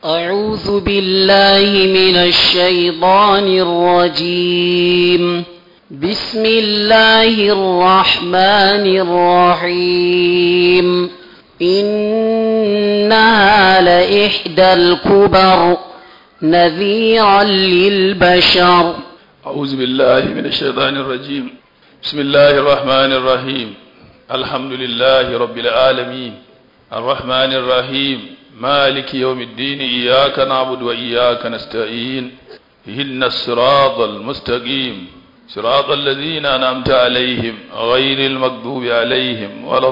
أعوذ بالله من الشيطان الرجيم بسم الله الرحمن الرحيم إنها لإحدى الكبر نذيرا للبشر أعوذ بالله من الشيطان الرجيم بسم الله الرحمن الرحيم الحمد لله رب العالمين الرحمن الرحيم مالك يوم الدين إياك نعبد وإياك نستعين اهدنا الصراط المستقيم صراط الذين أنعمت عليهم غير المغضوب عليهم ولا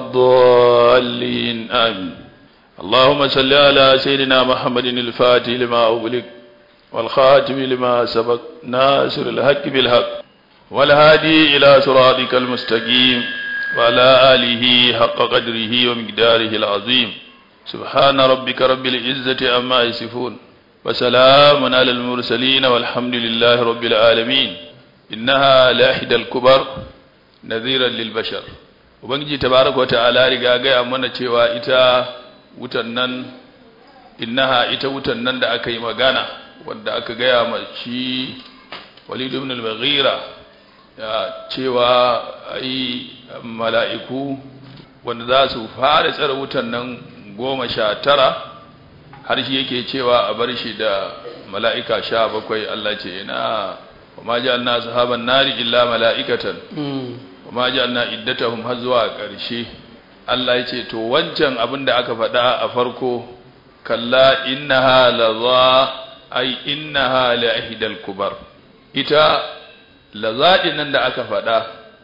الضالين آمين اللهم صل على سيدنا محمد الفاتح لما أغلق والخاتم لما سبق ناصر الحق بالحق والهادي إلى صراطك المستقيم وعلى آله حق قدره ومقداره العظيم سبحان ربك رب العزة عما يصفون وسلام على المرسلين والحمد لله رب العالمين إنها لإحدى الكبر نذيرا للبشر ubangiji tabaraka wata'ala riga gaya mana cewa ita wutan nan innaha ita wutan nan da aka yi magana wanda aka gaya ma shi Walid ibn al-Mughira ya cewa ai mala'iku wanda za su fara tsare wutan nan goma sha tara har shi yake cewa a bar shi da mala'ika sha bakwai Allah ce ina wa ma ja'alna sahaban nari illa mala'ikatan wa ma ja'alna iddatahum har zuwa ƙarshe Allah ya ce to wancan abin da aka faɗa a farko kalla innaha laza ai innaha la ihdal kubar ita lazaɗin nan da aka faɗa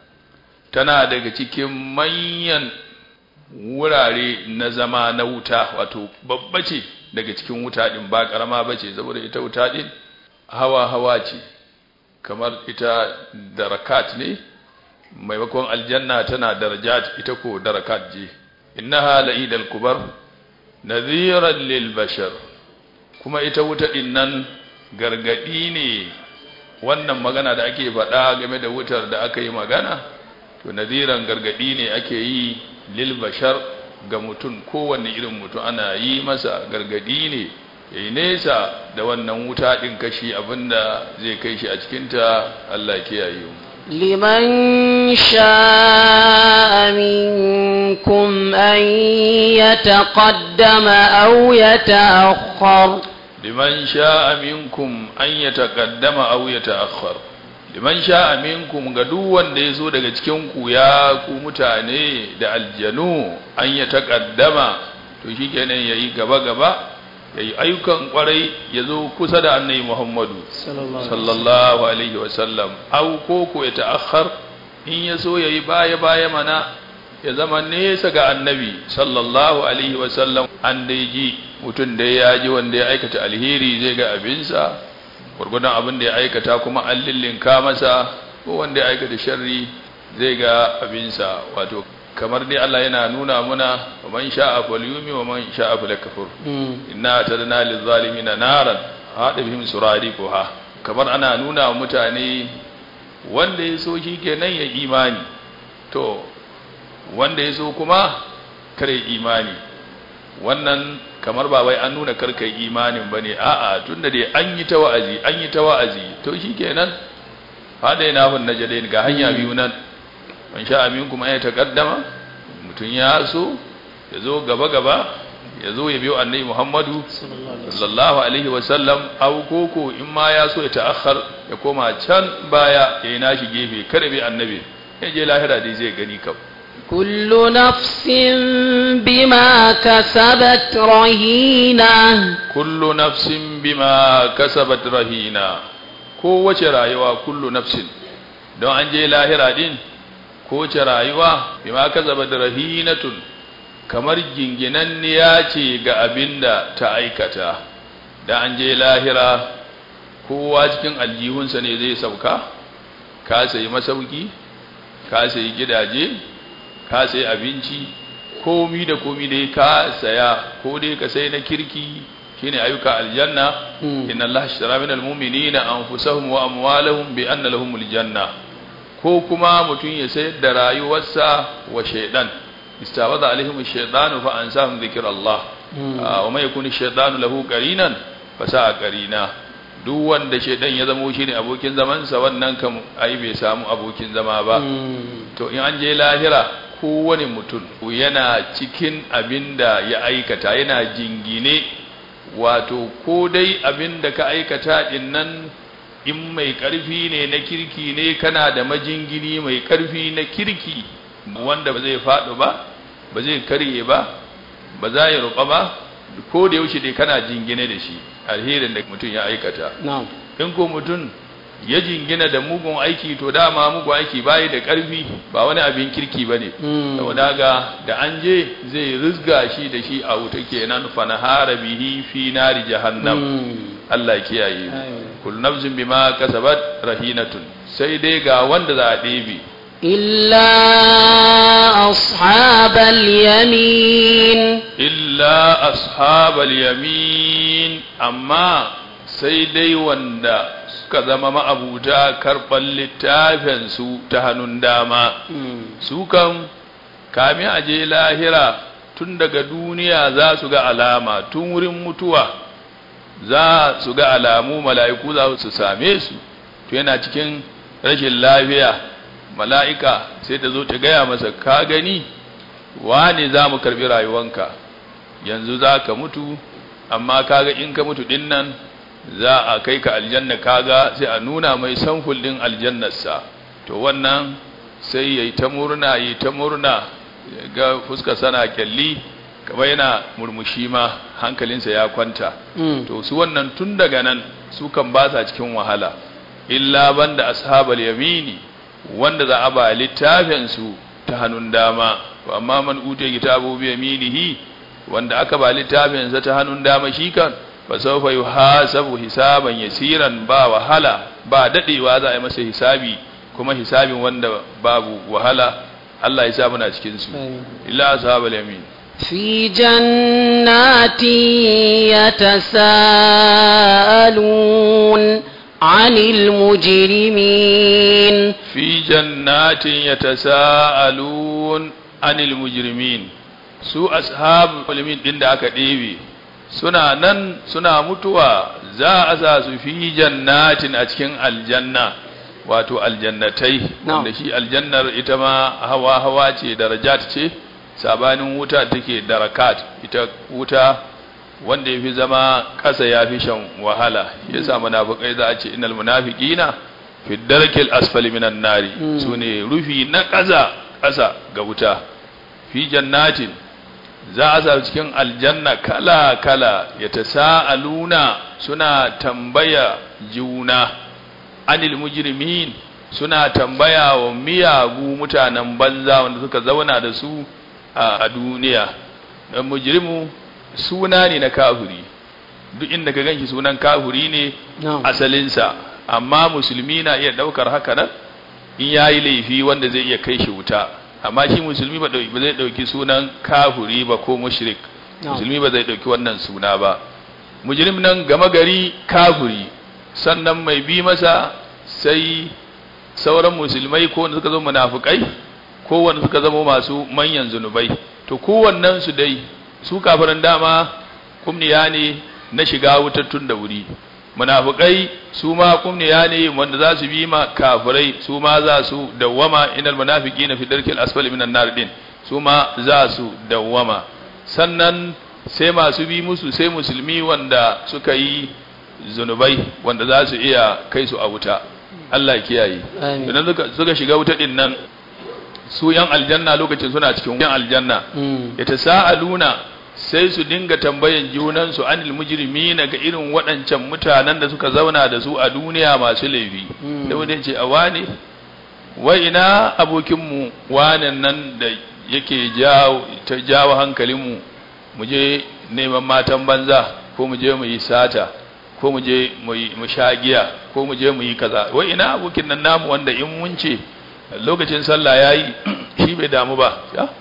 tana daga cikin manyan wurare na zama na wuta wato babba ce daga cikin wuta din ba karama ba ce saboda ita wuta din hawa hawa ce kamar ita darakat ne maimakon aljanna tana darajat ita ko darakat je innaha la'idal kubar nadhiran lil bashar kuma ita wuta din nan gargadi ne wannan magana da ake faɗa game da wutar da aka yi magana to nadhiran gargadi ne ake yi lil bashar ga mutum kowanne irin mutum ana yi masa gargadi ne ya yi nesa da wannan wuta ɗin kashi abinda zai kai shi a cikinta Allah kiyaye mu لمن شاء منكم أن يتقدم أو يتأخر liman sha'a minkum an yataqaddama aw yata'akhkhar liman sha'a minkum ga duk wanda yazo daga cikin ku ya ku mutane da aljanu an yataqaddama to shikenan yayi gaba gaba yayi ayyukan kwarai yazo kusa da annabi Muhammadu sallallahu alaihi wasallam aw ko ko ya ta'akhkhar in yaso yayi baya baya mana ya zama nesa ga annabi sallallahu alaihi wasallam an dai ji mutum da ya ji wanda ya aikata alheri zai ga abinsa gwargwadon abin da ya aikata kuma an lillinka masa ko wanda ya aikata sharri zai ga abinsa wato kamar dai Allah yana nuna muna wa man sha'a falyumi wa man sha'a falyakfur inna tadna lizzalimina naran hada bihim suradiquha kamar ana nuna wa mutane wanda ya so shi kenan ya imani to wanda ya so kuma kare imani wannan kamar ba wai an nuna karkai imanin bane a'a tunda dai an yi ta wa'azi an yi ta wa'azi to shikenan hada yana hun najadain ga hanya biyu nan man sha amin kuma ya taqaddama mutun ya so ya zo gaba gaba ya zo ya biyo annabi Muhammadu sallallahu alaihi wa sallam aw koko in ma ya so ya ta'akhkhar ya koma can baya ya yi nashi gefe kada bi annabi ya je lahira dai zai gani kawai كل نفس بما كسبت رهينة كل نفس بما كسبت رهينة kowace rayuwa kullu nafsin don an je lahira din kowace rayuwa bima kasabat rahinatun kamar ginginanniya ce ga abinda ta aikata da an je lahira kowa cikin aljihunsa ne zai sauka ka sayi masauki ka sayi gidaje ka sai abinci komi da komi dai ka saya ko dai ka sai na kirki shine ayyuka aljanna inna allaha ashtara minal mu'minina anfusahum wa amwalahum bi anna lahumul janna ko kuma mutum ya sayar da rayuwarsa wa shaidan istawada alaihim shaytanu fa ansahum dhikrallah wa mai yakuni shaytanu lahu qarinan fa sa'a qarina duk wanda shaydan ya zamo shine abokin zaman sa wannan kam ai bai samu abokin zama ba to in an je lahira kowane mutum yana cikin abinda ya aikata yana jingine wato ko dai abinda ka aikata din nan in mai ƙarfi ne na kirki ne kana da majingini mai ƙarfi na kirki wanda ba zai faɗo ba ba zai karye ba ba za ya ruɓa ba ko da yaushe dai kana jingine da shi alherin da mutum ya aikata in ko mutum ya jingina da mugun aiki to dama mugun aiki bayi da ƙarfi ba wani abin kirki ba ne saboda ga da an je zai rizga shi da shi a wuta kenan fanahara bihi fi nari jahannam Allah kiyaye kullu nafsin bima kasabat rahinatun sai dai ga wanda za a ɗebe illa ashabal yamin illa ashabal yamin amma sai dai wanda suka zama ma'abuta karɓar littafin su ta hannun dama su kan kami aje lahira tun daga duniya za su ga alama tun wurin mutuwa za su ga alamu mala'iku za su same su to yana cikin rashin lafiya mala'ika sai ta zo ta gaya masa ka gani wane za mu karbi rayuwanka yanzu za ka mutu amma kaga in ka mutu din nan za a kai ka aljanna kaga sai a nuna mai samful din aljannarsa to wannan sai yayi ta murna yi ta murna ga fuska sana kyalli kamar yana murmushi ma hankalinsa ya kwanta to su wannan tun daga nan su kan ba sa cikin wahala illa banda ashabal yamini wanda za a ba littafin su ta hannun dama amma man ute kitabu bi yaminihi wanda aka ba littafin sa ta hannun dama shi kan fa sawfa yuhasabu hisaban yasiran ba wahala ba dadewa za a yi masa hisabi kuma hisabin wanda babu wahala Allah ya sa muna cikin su illa ashabal yamin في جنات يتساءلون عن المجرمين في جنات يتساءلون عن المجرمين su ashab ulmin din da aka ɗebe suna nan suna mutuwa za a sa su fi jannatin a cikin aljanna wato aljannatai wanda shi aljannar ita ma hawa hawa ce darajat ce sabanin wuta take darakat ita wuta wanda yafi zama kasa yafi shan wahala yasa munafikai za a ce innal munafiqina fi darkil asfali minan nari sune rufi na kasa kasa ga wuta fi jannatin za a sa cikin aljanna kala kala yatasaaluna suna tambaya juna anil mujrimin suna tambaya wa miyagu mutanen banza wanda suka zauna da su a duniya dan mujrimu suna ne na kafiri duk inda ka ganshi sunan kafiri ne asalinsa amma musulmi na iya daukar haka nan in yayi laifi wanda zai iya kai shi wuta amma shi musulmi ba zai dauki sunan kafiri ba ko mushrik musulmi ba zai dauki wannan suna ba mujrim nan gama gari kafiri sannan mai bi masa sai sauran musulmai ko wanda suka zama munafukai ko wanda suka zama masu manyan zunubai to kowannen su dai su kafiran dama kumniya ne na shiga wutattun da wuri munafukai su ma kumniya ne wanda za su bi ma kafirai su ma za su dawwama inal munafiqina fi darkil asfali minan nar din su ma za su dawwama sannan sai masu bi musu sai musulmi wanda suka yi zunubai wanda za su iya kai su a wuta Allah kiyaye idan suka shiga wuta din nan su yan aljanna lokacin suna cikin yan aljanna yatasaaluna sai su dinga tambayan junan su anil mujrimina ga irin waɗancan mutanen da suka zauna da su a duniya masu laifi da wanda ce a wane wai ina abokin mu wanan nan da yake jawo ta jawo hankalin mu mu je neman matan banza ko mu je mu yi sata ko mu je mu sha giya ko mu je mu yi kaza wai ina abokin nan namu wanda in mun ce lokacin sallah yayi shi bai damu ba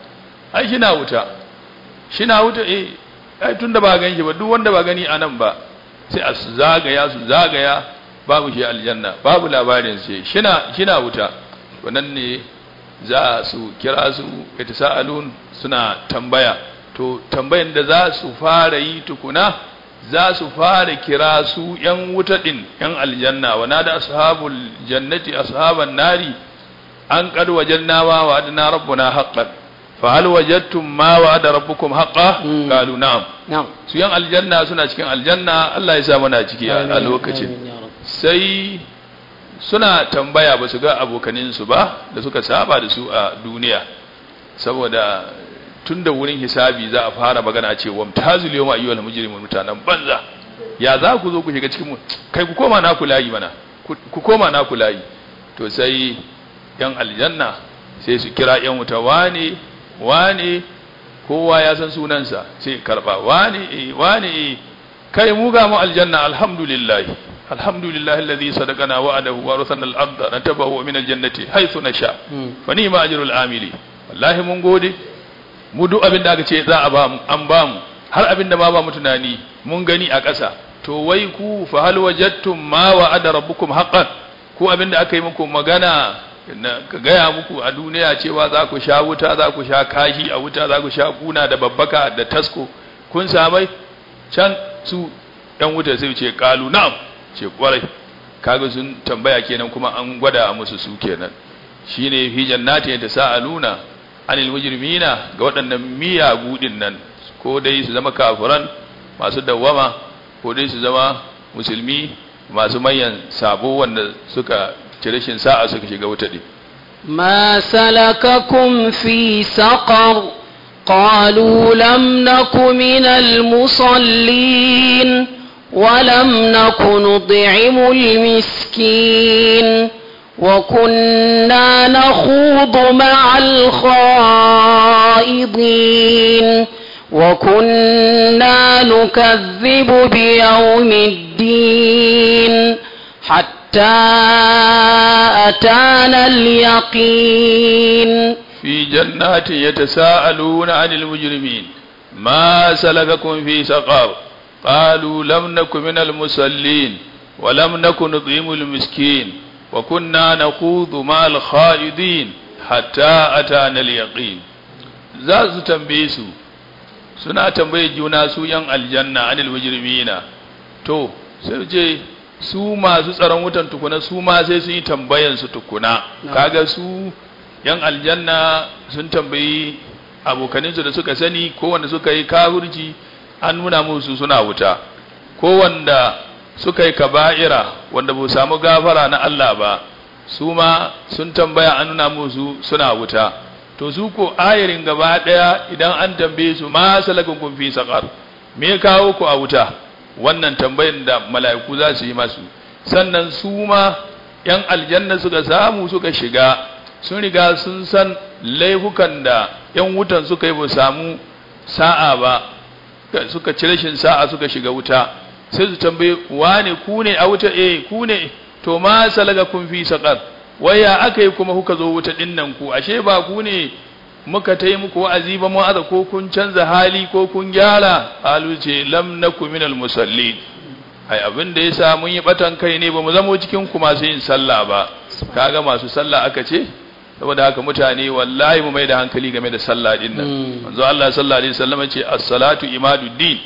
ai shi na wuta shi na wuta eh ai tunda ba gan shi ba duk wanda ba gani anan ba sai a su zagaya su zagaya babu shi aljanna babu labarin sai shina shina wuta wannan ne za su kira su yatasaalun suna tambaya to tambayan da za su fara yi tukuna za su fara kira su ‘yan wuta ɗin ‘yan aljanna wa da ashabul jannati ashaban nari an qad wajadna ma wa'adna rabbuna haqqan fa hal wajadtum ma wa'ada rabbukum haqqan Mm. qalu na'am na'am su ‘yan aljanna suna cikin aljanna Allah ya sa muna ciki a a lokacin Amin ya Rabb. sai suna tambaya ba su ga abokaninsu ba da suka saba da su a duniya saboda tun da wurin hisabi za a fara magana ce wa mutazil yawma ayyuhal mujrimun mutanen banza ya za ku zo ku shiga cikin mu kai ku koma na ku layi mana ku ku koma na ku layi to sai yan aljanna sai su kira yan wuta wane wane kowa ya san sunansa sai karba wane eh wane eh kai mu ga mu aljanna alhamdulillah alhamdulillah alladhi sadaqana wa'adahu wa rasana al-ardha natabahu min al-jannati haythu nasha Mm. fa ni'ma ajrul amili wallahi mun gode mu duk abin da aka ce za a ba mu an ba mu har abin da ma ba mu tunani mun gani a ƙasa to wai ku fa hal wajadtum ma wa'ada rabbukum haqqan ku abin da aka yi muku magana na ka gaya muku a duniya cewa za ku sha wuta za ku sha kashi a wuta za ku sha kuna da babbaka da tasko kun samai can su ɗan wuta sai ce kalu na'am ce kwarai kaga sun tambaya kenan kuma an gwada musu su kenan shine fi jannati yatasaaluna anil mujrimina ga waɗannan miyagu din nan ko dai su zama kafiran masu dawwama ko dai su zama musulmi masu manyan sabo wanda suka ci rashin sa'a suka shiga wuta din ما سلككم في سقر قالوا لم نك من المصلين ولم نك نطعم المسكين وكنا نخوض مع الخائضين وكنا نكذب بيوم الدين حتى أتانا اليقين في جنات يتساءلون عن المجرمين ما سلككم في سقر قالوا لم نك من المصلين ولم نك نطعم المسكين وكنا نخوض مع الخائضين حتى أتانا اليقين za su tambaye su suna tambaye juna su yan aljanna anil mujrimina to sai ce su masu tsaron wutan tukuna su ma sai sun yi tambayan su tukuna kaga su yan aljanna sun tambayi abokaninsu da suka sani ko wanda suka yi kafirci an nuna musu suna wuta ko wanda suka yi kaba'ira wanda ba su samu gafara na Allah ba su ma sun tambaya an nuna musu suna wuta to su ko ayarin gaba daya idan an tambaye su ma salakun kun fi saqar me ya kawo ku a wuta wannan tambayin da mala'iku za su yi masu sannan su ma yan aljanna suka samu suka shiga sun riga sun san laifukan da yan wutan suka yi ba samu sa'a ba suka ci rashin sa'a suka shiga wuta sai su tambaye wane ku ne a wuta eh ku ne to ma salaga kun fi saqar waya aka yi kuma kuka zo wuta dinnan ku ashe ba ku ne muka ta yi muku wa'azi ba mu aza ko kun canza hali ko kun gyara halu ce lam naku minal musallin ai abin da yasa mun yi batan kai ne ba mu zamo cikin ku masu yin sallah ba kaga masu sallah aka ce saboda haka mutane wallahi mu mai da hankali game da sallah din nan manzo Allah sallallahu alaihi wasallam ce as-salatu imaduddin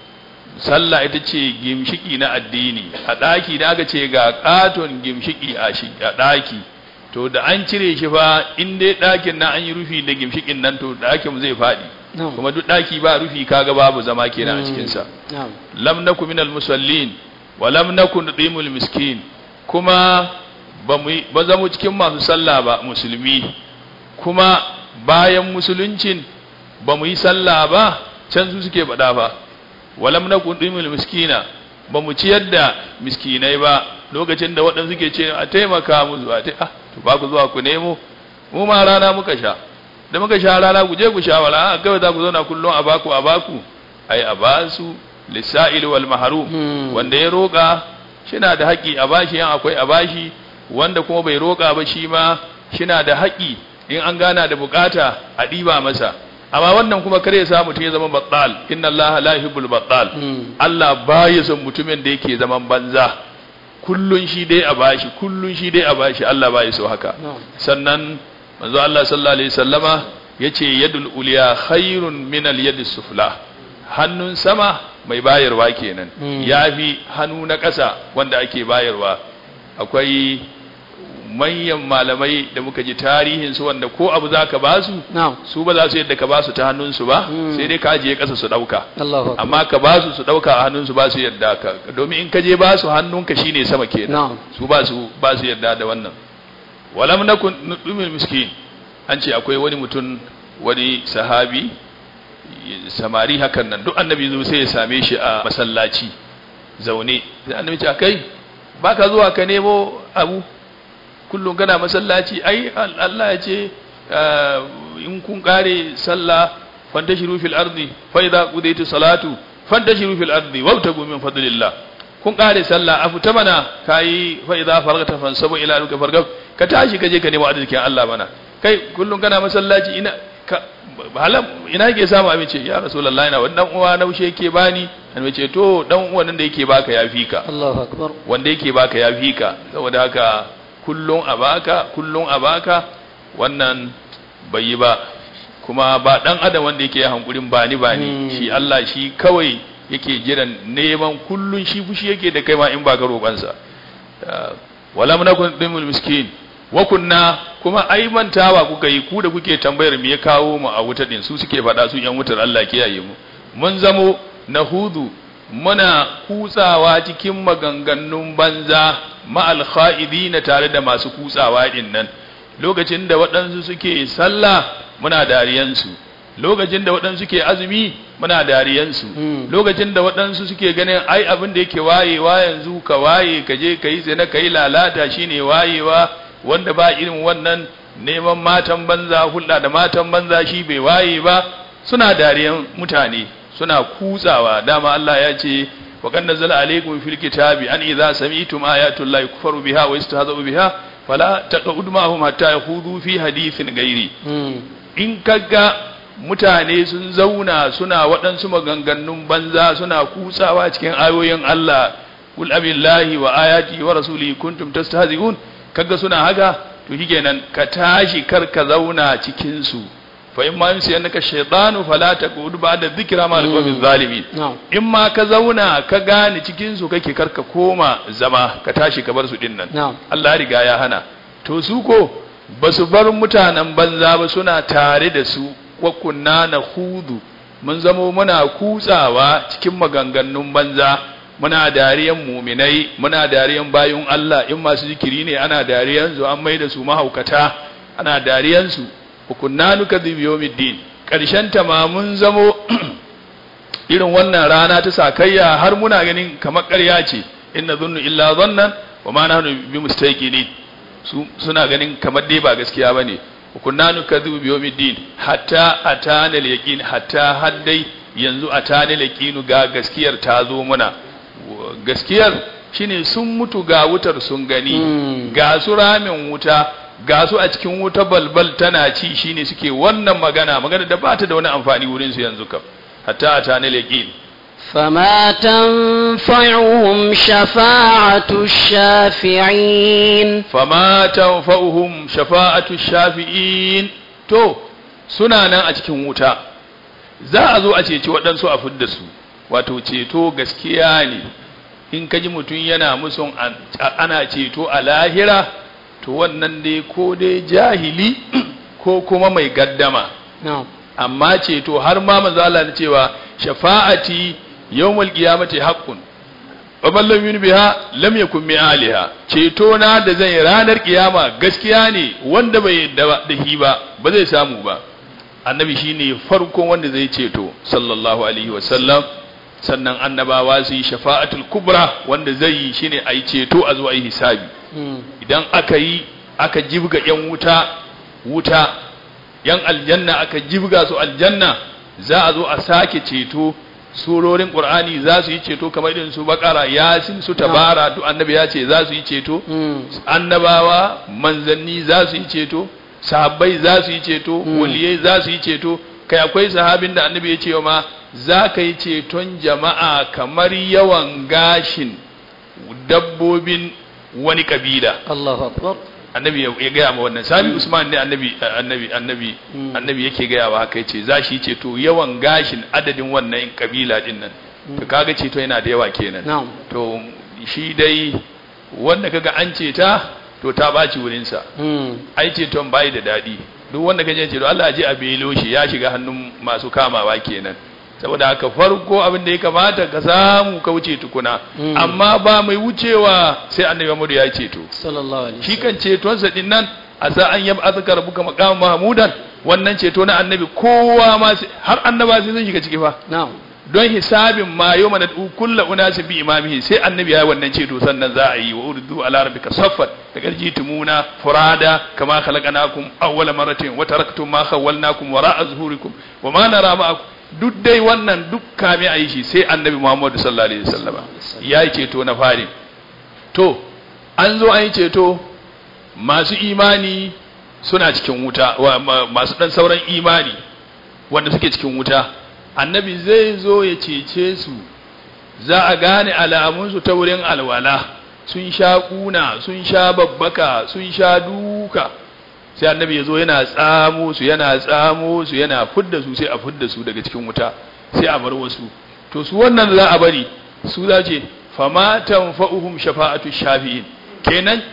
sallah ita ce gimshiki na addini a daki da aka ce ga katon gimshiki a shi a daki to da an cire shi fa in dai dakin na an yi rufi da gimshikin nan to dakin zai fadi kuma duk daki ba rufi kaga babu zama kenan a cikin sa lam naku minal musallin wa lam nakun nudimul miskin kuma ba mu ba zamu cikin masu sallah ba musulmi kuma bayan musuluncin ba mu yi sallah ba can su suke faɗa ba walam nakun nudimul miskina ba mu ciyar da miskinai ba lokacin da waɗansu suke ce a taimaka musu a ta to ba ku zuwa ku nemo mu ma rana muka sha da muka sha rana ku je ku sha wala a kawai za ku zauna kullum a baku a baku ai a basu lisa'il wal mahrum wanda ya roƙa shina da haƙi a bashi yan akwai a bashi wanda kuma bai roƙa ba shi ma shina da haƙi in an gana da bukata a ɗiba masa amma wannan kuma kare ya sa mutum ya zama battal inna allaha la yuhibbul battal Allah ba ya son mutumin da yake zaman banza kullun shi dai a bashi kullun shi dai a bashi Allah ba ya so haka sannan manzo Allah sallallahu alaihi wasallama yace yadul uliya khairun min al yadi sufla hannun sama mai bayarwa kenan Mm. yafi hannu na ƙasa wanda ake bayarwa akwai manyan malamai da muka ji tarihin su wanda ko abu zaka ba su na'am su ba za su yadda ka ba su ta hannunsu ba Mm. sai dai ka ajiye ƙasa su ɗauka Allahu akbar amma ka ba su su ɗauka a hannunsu ba su yadda ka domin in ka je ba su hannunka shine sama kenan na'am su ba su ba su yadda da wannan walam nakun nudumil miskin an ce akwai wani mutum wani sahabi samari hakan nan duk annabi zo sai ya same shi a masallaci zaune sai annabi ce kai baka zuwa ka nemo abu kullum kana masallaci ai al- Allah ya ce ah, in kun kare sallah fantashiru fil ardi fa idza qudaytu salatu fantashiru fil ardi wabtagu min fadlillah kun kare sallah afu ta mana kai fa idza faragta fansabu ila ruka fargab ka tashi ka je ka nemo arzikin Allah mana kai kullum kana masallaci ina ka halam ina yake samu abinci ya rasulullahi ina wannan uwa naushe yake bani an ce to dan uwan nan da yake baka ya fika Allahu akbar wanda yake baka ya fi ka saboda haka kullum a baka kullum a baka wannan bai yi ba kuma ba dan adam wanda yake hankulin bani bani Hmm. shi Allah shi kawai yake jiran neman kullun shi fushi yake da kai ma in baka roƙansa Ah, wala munakun dimul miskin wa kunna kuma ai mantawa kuka yi ku da kuke tambayar me ya kawo mu a wuta din su suke faɗa su yan wutar Allah kiyaye mu mun zamo nahudu muna kutsawa cikin maganganun banza ma'al kha'idina tare da masu kutsawa din nan lokacin da waɗansu suke sallah muna dariyansu lokacin da waɗansu suke azumi muna dariyansu Mm. lokacin da waɗansu suke ganin ai abin da yake wayewa yanzu ka waye ka je ka yi zina ka yi lalata shine wayewa wanda ba irin wannan neman matan banza hulɗa da matan banza shi bai waye ba suna dariyan mutane suna kutsawa dama Allah ya ce wa kan nazzala alaykum fil kitabi an idza sami'tum ayatu llahi kufru biha wa yastahza'u biha fala taqud ma'hum hatta yakhudhu fi hadithin ghairi Mm. in kaga mutane sun zauna suna waɗansu maganganun banza suna kutsawa cikin ayoyin Allah kul abillahi wa ayati wa rasuli kuntum tastahzi'un kaga suna haka to shikenan ka tashi kar ka zauna cikin su fa in ma yunsi annaka shaytanu fala taqud ba'da dhikra ma alqawmi zalimin na'am in ma ka zauna ka gane cikin su kake karka koma zama ka tashi ka bar su dinnan na'am Allah ya riga ya hana to su ko ba su bar mutanen banza ba suna tare da su wa kunna na hudu mun zamo muna kutsawa cikin maganganun banza muna dariyan muminai muna dariyan bayun Allah in masu zikiri ne ana dariyan su an mai da su mahaukata ana dariyan su wa kunna nukadhibu yawmiddin karshen ta ma mun zamo irin wannan rana ta sakayya har muna ganin kamar ƙarya ce inna zunnu illa zannan wa ma nahnu bi mustaqinin su suna ganin kamar dai ba gaskiya bane kunna nukadhibu bi yawmiddin hatta atana al-yaqin hatta haddai yanzu atana al-yaqin ga gaskiyar ta zo muna gaskiyar shine sun mutu ga wutar sun gani Mm. ga su ramin wuta ga su a cikin wuta balbal tana ci shine suke wannan magana magana da ba ta da wani amfani wurin su yanzu kam hatta atana al-yaqin فما تنفعهم شفاعة الشافعين fama tanfa'uhum shafa'atu shafi'in to suna nan a cikin wuta za a zo a ceci waɗansu a fidda su wato ceto gaskiya ne in kaji mutum yana musun an- a- ana ceto a lahira to wannan dai ko dai jahili ko kuma mai gaddama na'am amma ceto har ma manzo Allah ya cewa shafa'ati yawmul qiyamati haqqun wa man lam yu'min biha lam yakun min aliha ceto na da zan yi ranar kiyama gaskiya ne wanda bai yadda ba- da shi ba ba zai samu ba annabi shine farkon wanda zai ceto sallallahu alaihi wasallam sannan annabawa su yi shafa'atul kubra wanda zai yi shine a yi ceto a zo a yi hisabi Mm. idan aka yi aka jibga yan wuta wuta yan aljanna aka jibga su aljanna za a zo a sake ceto surorin qur'ani za su yi ceto kamar irin su bakara yasin su tabara duk annabi ya ce za su yi ceto Mm. annabawa manzanni za su yi ceto sahabbai za su yi ceto Mm. waliyai za su yi ceto kai akwai sahabin da annabi ya ce wa ma za ka yi ceton jama'a kamar yawan gashin dabbobin wani kabila Allahu akbar annabi ya gaya ma wannan sabi usman ne annabi annabi annabi annabi yake gaya wa haka yace za shi ceto yawan gashin adadin wannan kabila din nan to kaga ceto yana da yawa kenan na'am to shi dai wanda kaga an ceta to ta baci wurin sa mm ai ceton bai da dadi duk wanda kaje ceto Allah ya ji a belo shi ya shiga hannun masu kamawa kenan saboda haka farko abin da ya kamata ka samu ka wuce tukuna Mm. amma ba mai wucewa sai annabi Muhammad ya ceto sallallahu alaihi shi kan cetonsa din nan a sa an yaba azkar rabbuka maqam mahmudan wannan ceto na annabi kowa ma sai- har annaba sai sun shiga ciki fa na'am don hisabin ma yawma nad'u kullu unasin bi imamihi sai annabi ya yi wannan ceto sannan za a yi wa urdu ala rabbika saffat da garji tumuna furada kama khalaqnakum awwala marratin wa taraktum ma khawwalnakum wara'a zuhurikum wa ma nara ma'akum duk dai wannan duk kame a yi shi sai annabi Muhammad sallallahu alaihi wasallam ya yi ceto na fari to an zo an yi ceto masu imani suna cikin wuta wa, ma, masu dan sauran imani wanda suke cikin wuta annabi zai zo ya cece su za a gane alamunsu ta wurin alwala sun sha kuna sun sha babbaka sun sha duka sai annabi ya zo yana tsamo su yana tsamo su yana fudda su sai a fudda su daga cikin wuta sai a bar wasu to su wannan za a bari su za ce fama tanfa'uhum shafa'atu shafi'in kenan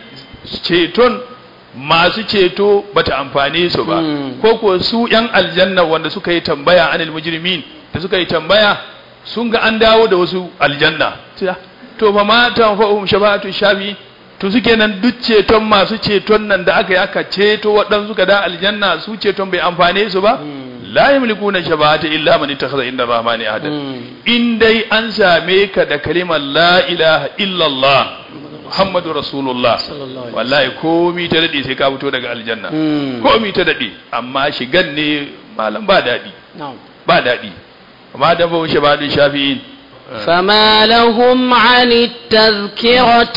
ceton masu ceto bata amfane su ba Mm. ko ko su yan aljanna wanda suka yi tambaya anil mujrimin da suka yi tambaya sun ga an dawo da wasu aljanna Sai, ah, to fa ma tanfa'uhum shafa'atu shafi'in to suke nan duk ceton masu ceton nan da aka yi aka ceto waɗansu ka da aljanna su ceton bai amfane su ba Mm. la yamlikuna shafa'ata illa man ittakhadha inda rahmani ahadan mm in dai an same ka da kalimar la ilaha illallah muhammadu rasulullah sallallahu alaihi wallahi komi ta daɗe sai ka fito daga aljanna mm komi ta daɗe amma shigan ne malam ba daɗi na'am ba daɗi amma da ba shi ba da shafi'in فما لهم عن التذكرة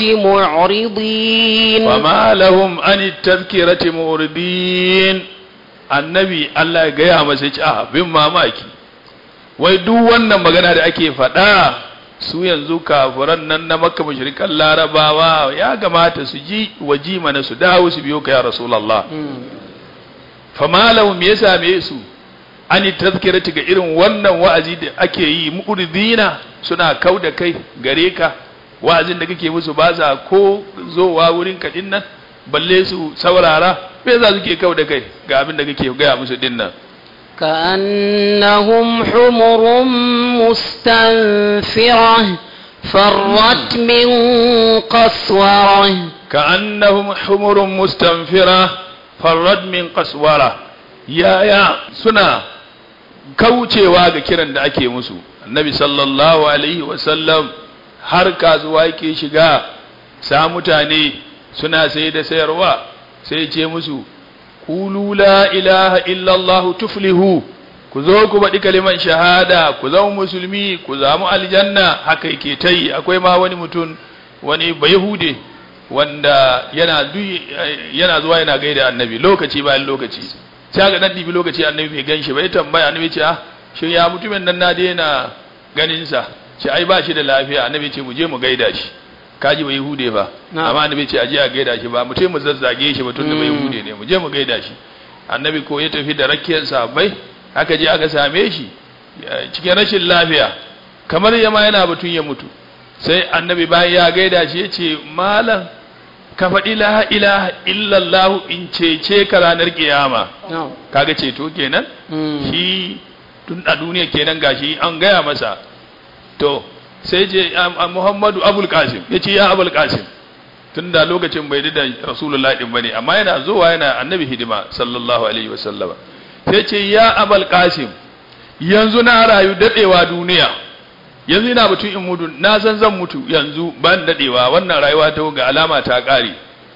معرضين fama lahum an tazkirati muridin annabi Allah ya gaya masa ci a bin mamaki wai duk wannan magana da ake faɗa su yanzu kafiran nan na makka mushrikan larabawa ya gamata su ji waji mana su dawo su biyo ka ya rasulullah Mm. fama lahum ya same su an tazkirati ga irin wannan wa'azi da ake yi muridina suna kau da kai gare ka wa'azin da kake musu ba sa ko zowa wurin ka din nan balle su saurara me za su ke kau da kai ga abin da kake gaya musu din nan كأنهم حمر مستنفرة فرت من قسورة كأنهم حمر مستنفرة فرد من قسورة يا يا سنا kaucewa ga kiran da ake musu annabi sallallahu alaihi wasallam har kasuwa yake shiga sa mutane suna sai da sayarwa sai ce musu qulu la ilaha illallah tuflihu ku zo ku baɗi kaliman shahada ku zama musulmi ku zamu aljanna haka yake ta yi akwai ma wani mutum wani bayahude wanda yana du- yana zuwa yana gaida annabi lokaci bayan lokaci sai ga dan dibi lokaci annabi bai ganshi bai tambaya annabi ce ah shin ya mutumin nan na daina ganin sa ce ai ba shi da lafiya annabi ce mu je mu gaida shi kaji bai hude ba Na'am. amma annabi ce aje a gaida shi ba mu ce mu zazzage shi ba tunda bai Mm. hude ne mu je mu gaida shi annabi ko ya tafi da rakiyar sahabbai aka je aka same shi ya- cikin rashin lafiya kamar yama yana batun ya mutu sai annabi bayan ya gaida shi ya ce malam ka faɗi la ilaha illallah in cece ka ranar kiyama نعم kaga ceto kenan Mm. shi tun a duniya kenan gashi an gaya masa to sai je am- am- Muhammadu Abul Qasim yace ya Abul Qasim tunda lokacin bai da Rasulullahi din bane amma yana zuwa yana annabi hidima sallallahu alaihi wasallam sai ce ya Abul Qasim yanzu na rayu dadewa duniya yanzu ina batun in mutu na san zan mutu yanzu ban dadewa wannan rayuwa ta ga alama ta kare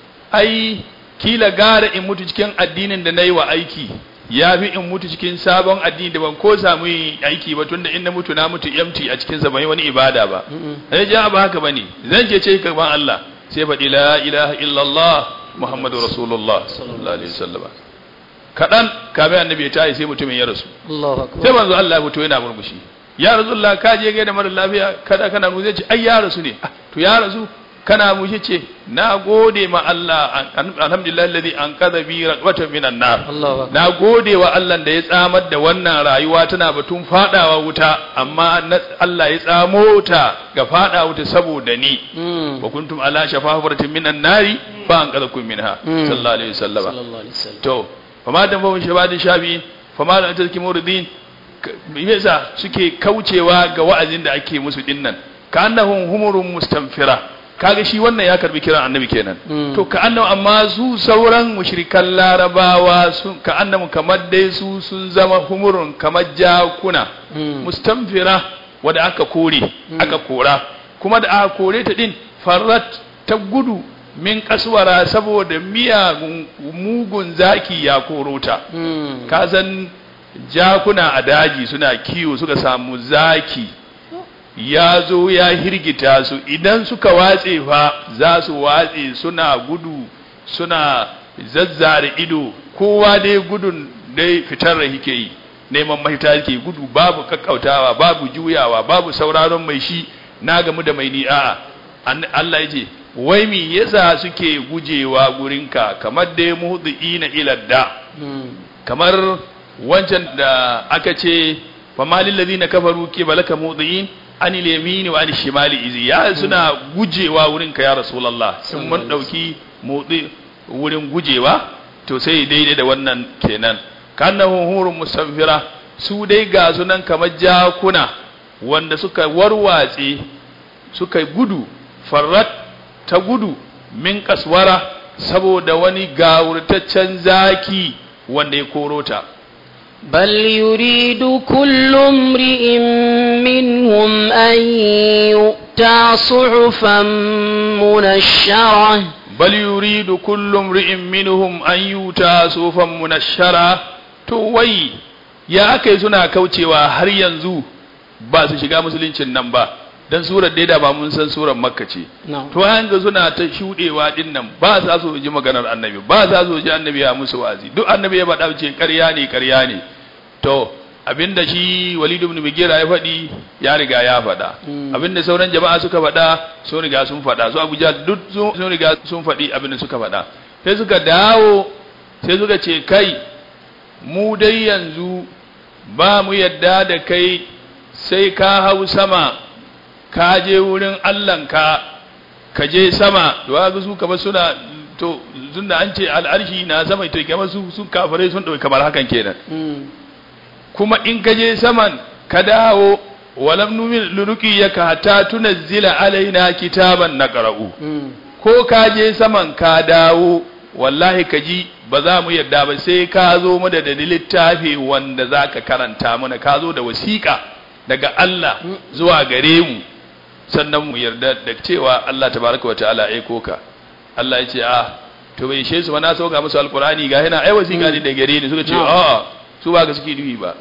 ai kila gara in mutu cikin addinin da na yi wa aiki ya fi in mutu cikin sabon addini da ban ko samu yin aiki ba tunda in na mutu na mutu empty a cikin sa ban yi wani ibada ba Mm-mm. sai ja ba haka bane zan je ce gaban Allah sai faɗi la ilaha illallah muhammadu rasulullah sallallahu alaihi wasallam kadan kamin annabi ya tayi sai mutumin ya rasu الله sai أكبر manzo Allah ya fito yana murmushi ya rasulullah ka je gaida mara lafiya kada kana mu zai ce ai ya rasu ne Ah, to ya rasu kana mushi ce na gode ma Allah alhamdulillah alladhi anqadha bi raqbatan minan nar Allahu akbar na gode wa Allah da ya tsamar da wannan rayuwa tana batun fadawa wuta amma na- Allah ya tsamo ta ga fada wuta saboda ni Mm. wa kuntum ala shafa hufratin minan nari fa anqadhakum minha Mm. sallallahu alaihi wasallam sallallahu alaihi wasallam to fama da fahimci shabadin shafi fama da tazki muridin yasa suke kaucewa ga wa'azin da ake musu dinnan ka annahum humurun mustanfira kaga shi wannan ya karbi kiran annabi kenan Mm. to ka annahu amma su sauran mushrikan larabawa sun ka annahu kamar dai su sun zama humurun kamar jakuna Mm. mustanfira wadda aka kore aka kora kuma da aka kore ta din farrat ta gudu min kaswara saboda miyagun mugun zaki ya koro ta Mm. ka san jakuna a daji suna kiwo suka samu zaki ya zo ya hirgita su idan suka watse fa za su watse suna gudu suna zazzare ido kowa dai gudun dai fitar da yake yi neman mahita yake gudu babu kakkautawa babu juyawa babu sauraron mai shi na gamu da mai ni a'a An- Allah ya ce wai me yasa suke gujewa gurinka kamar dai muhdiina ila da Mm. kamar wancan da aka ce fa malil ladina kafaru ke balaka mudiin anil yamini wa anil shimali izi ya suna gujewa wurin ka ya rasulullah in mun dauki mudi wurin gujewa to sai daidai da wannan kenan kannahu hurun musamfira su dai ga sunan kamar jakuna wanda suka warwatse suka gudu farrat ta gudu min kaswara saboda wani gawurtaccen zaki wanda ya koro ta بل يريد كل امرئ منهم أن يؤتى صحفا منشرة bal yuridu kullu imri'in minhum an yuta sufan munashshara to wai ya akai suna kaucewa har yanzu ba su shiga musuluncin nan ba dan surar dai da ba mun san surar makka ce نعم to hanga suna ta shudewa din nan ba sa so ji maganar annabi ba sa so ji annabi ya musu wazi duk annabi ya faɗa ce ƙarya ne ƙarya ne to abinda shi Walid ibn Mughira ya faɗi ya riga ya faɗa Mm. abinda sauran jama'a suka faɗa sun riga sun faɗa su Abuja duk sun sun riga sun faɗi abinda suka faɗa sai suka dawo sai suka ce kai mu dai yanzu ba mu yadda da kai sai ka hau sama ka je wurin Allahnka ka je sama to ga su kamar suna to tunda an ce al'arshi na sama to kamar su su kafirai sun dauki kamar hakan kenan Mm. kuma in ka je saman ka dawo walam numin luruki yaka hatta tunazzila alaina kitaban naqra'u Mm. ko ka je saman ka dawo wallahi ka ji ba za mu yarda ba sai ka zo mu da da littafi wanda za ka karanta mana ka zo da wasiƙa daga Allah zuwa gare mu sannan mu yarda da cewa Allah tabaraka wataala ya aiko ka Allah ya ce a to bai ishe su ba na sauka musu alqur'ani ga yana ai wasiƙa ne da gare ni suka ce a su ba ga suke dubi ba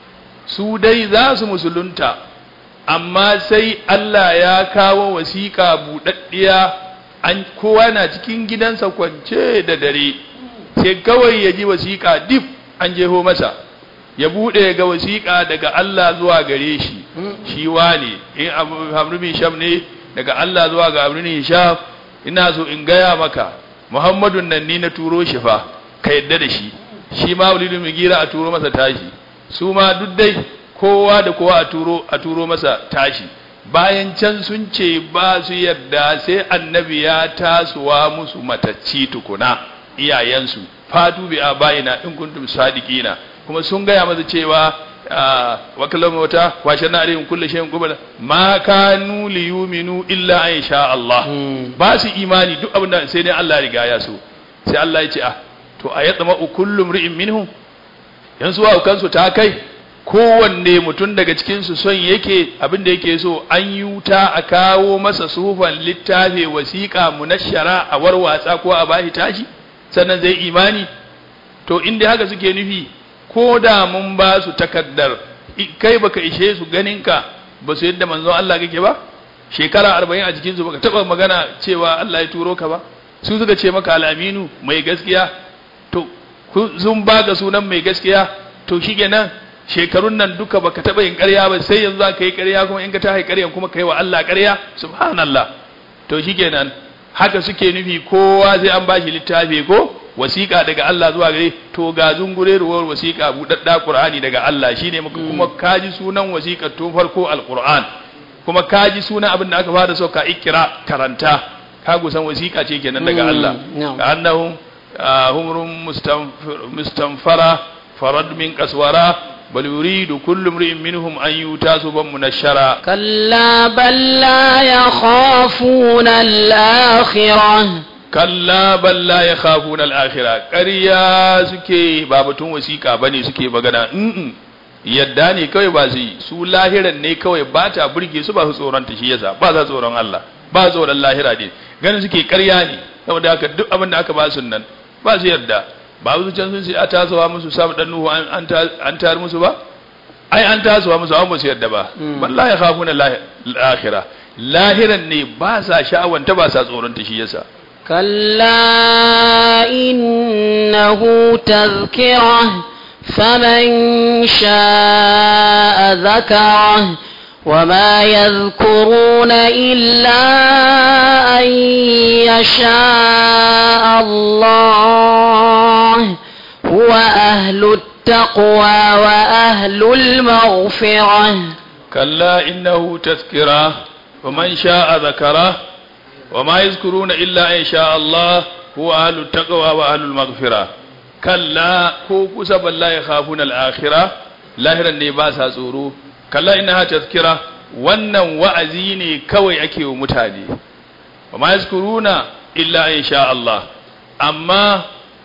su dai za su musulunta amma sai Allah ya kawo wasiƙa buɗaɗɗiya an kowa na cikin gidansa kwance da dare sai kawai ya ji wasiƙa dif an jeho masa ya buɗe ga wasiƙa daga Allah zuwa gare shi shi wane in abu hamru bin sham ne daga Allah zuwa ga abu bin sham ina so in gaya maka muhammadun nan ni na turo shi fa ka yadda da shi shi ma walidu mugira a turo masa tashi su ma duk dai kowa da kowa a turo a turo masa tashi bayan can sun ce ba su yarda sai annabi ya tasowa musu matacci tukuna iyayensu fatu bi abaina in kuntum sadiqina kuma sun gaya masa cewa wa kallama wata washe na alayhim kullu shay'in qubala ma kanu li yu'minu illa an sha Allah ba su imani duk abin da sai dai Allah ya riga ya so sai Allah ya ce ah to ayatma kullu mri'in minhum yanzu wa kansu ta kai kowanne mutum daga cikinsu son yake abin da yake so an yi wuta a kawo masa sufan littafi wasiƙa munashara a warwatsa ko a bashi tashi sannan zai imani to inda haka suke nufi ko da mun ba su takaddar kai baka ishe su ganinka ba su yadda manzon Allah kake ba shekara arba'in a jikinsu baka taba magana cewa Allah ya turo ka ba su suka ce maka al'aminu mai gaskiya to sun baka sunan mai gaskiya to shikenan shekarun nan duka baka taba yin ƙarya ba sai yanzu za ka yi ƙarya kuma in ka ta ƙaryan kuma ka yi wa Allah ƙarya subhanallah to shikenan haka suke nufi kowa sai an bashi littafi ko wasiƙa daga Allah zuwa gare to ga zungureruwar wasiƙa buɗaɗɗa Qur'ani daga Allah shine muka kuma kaji sunan wasiƙar tun farko alquran kuma kaji sunan abin da aka fara so ka ikira karanta ka gusan wasiƙa ce kenan daga Mm, Allah na'am. ka annahum ah, humrun mustanfir- mustanfara farad min qaswara bal yuridu kullu imrin minhum an yuta suban munashara كلا بل لا يخافون الآخرة kalla bal la yakhafuna al-akhirah ƙarya suke ba batun wasiƙa bane suke magana mm yadda ne kawai ba su yi su lahiran ne kawai ba ta burge su ba su tsoron ta shi yasa ba za tsoron Allah ba tsoron lahira ne ganin suke ƙarya ne saboda haka duk abin da aka ba su nan ba su yarda ba su can sun ce a tasowa musu samu dan nuhu an an ta- an tar musu ba ai an tasowa musu an ba su yarda ba Mm. bal la yakhafuna al-akhirah lahiran ne ba sa sha'awanta ba sa tsoron ta shi yasa كلا إنه تذكرة فمن شاء ذكره وما يذكرون إلا أن يشاء الله هو أهل التقوى وأهل المغفرة كلا إنه تذكرة ومن شاء ذكره وما يذكرون إلا إن شاء الله هو أهل التقوى وأهل المغفرة كلا كو كسب لا يخافون الآخرة لاهرا نباسا tsoro كلا إنها تذكرة wannan wa'azi ne kawai ake wa mutane wa ma yazkuruna illa in sha Allah amma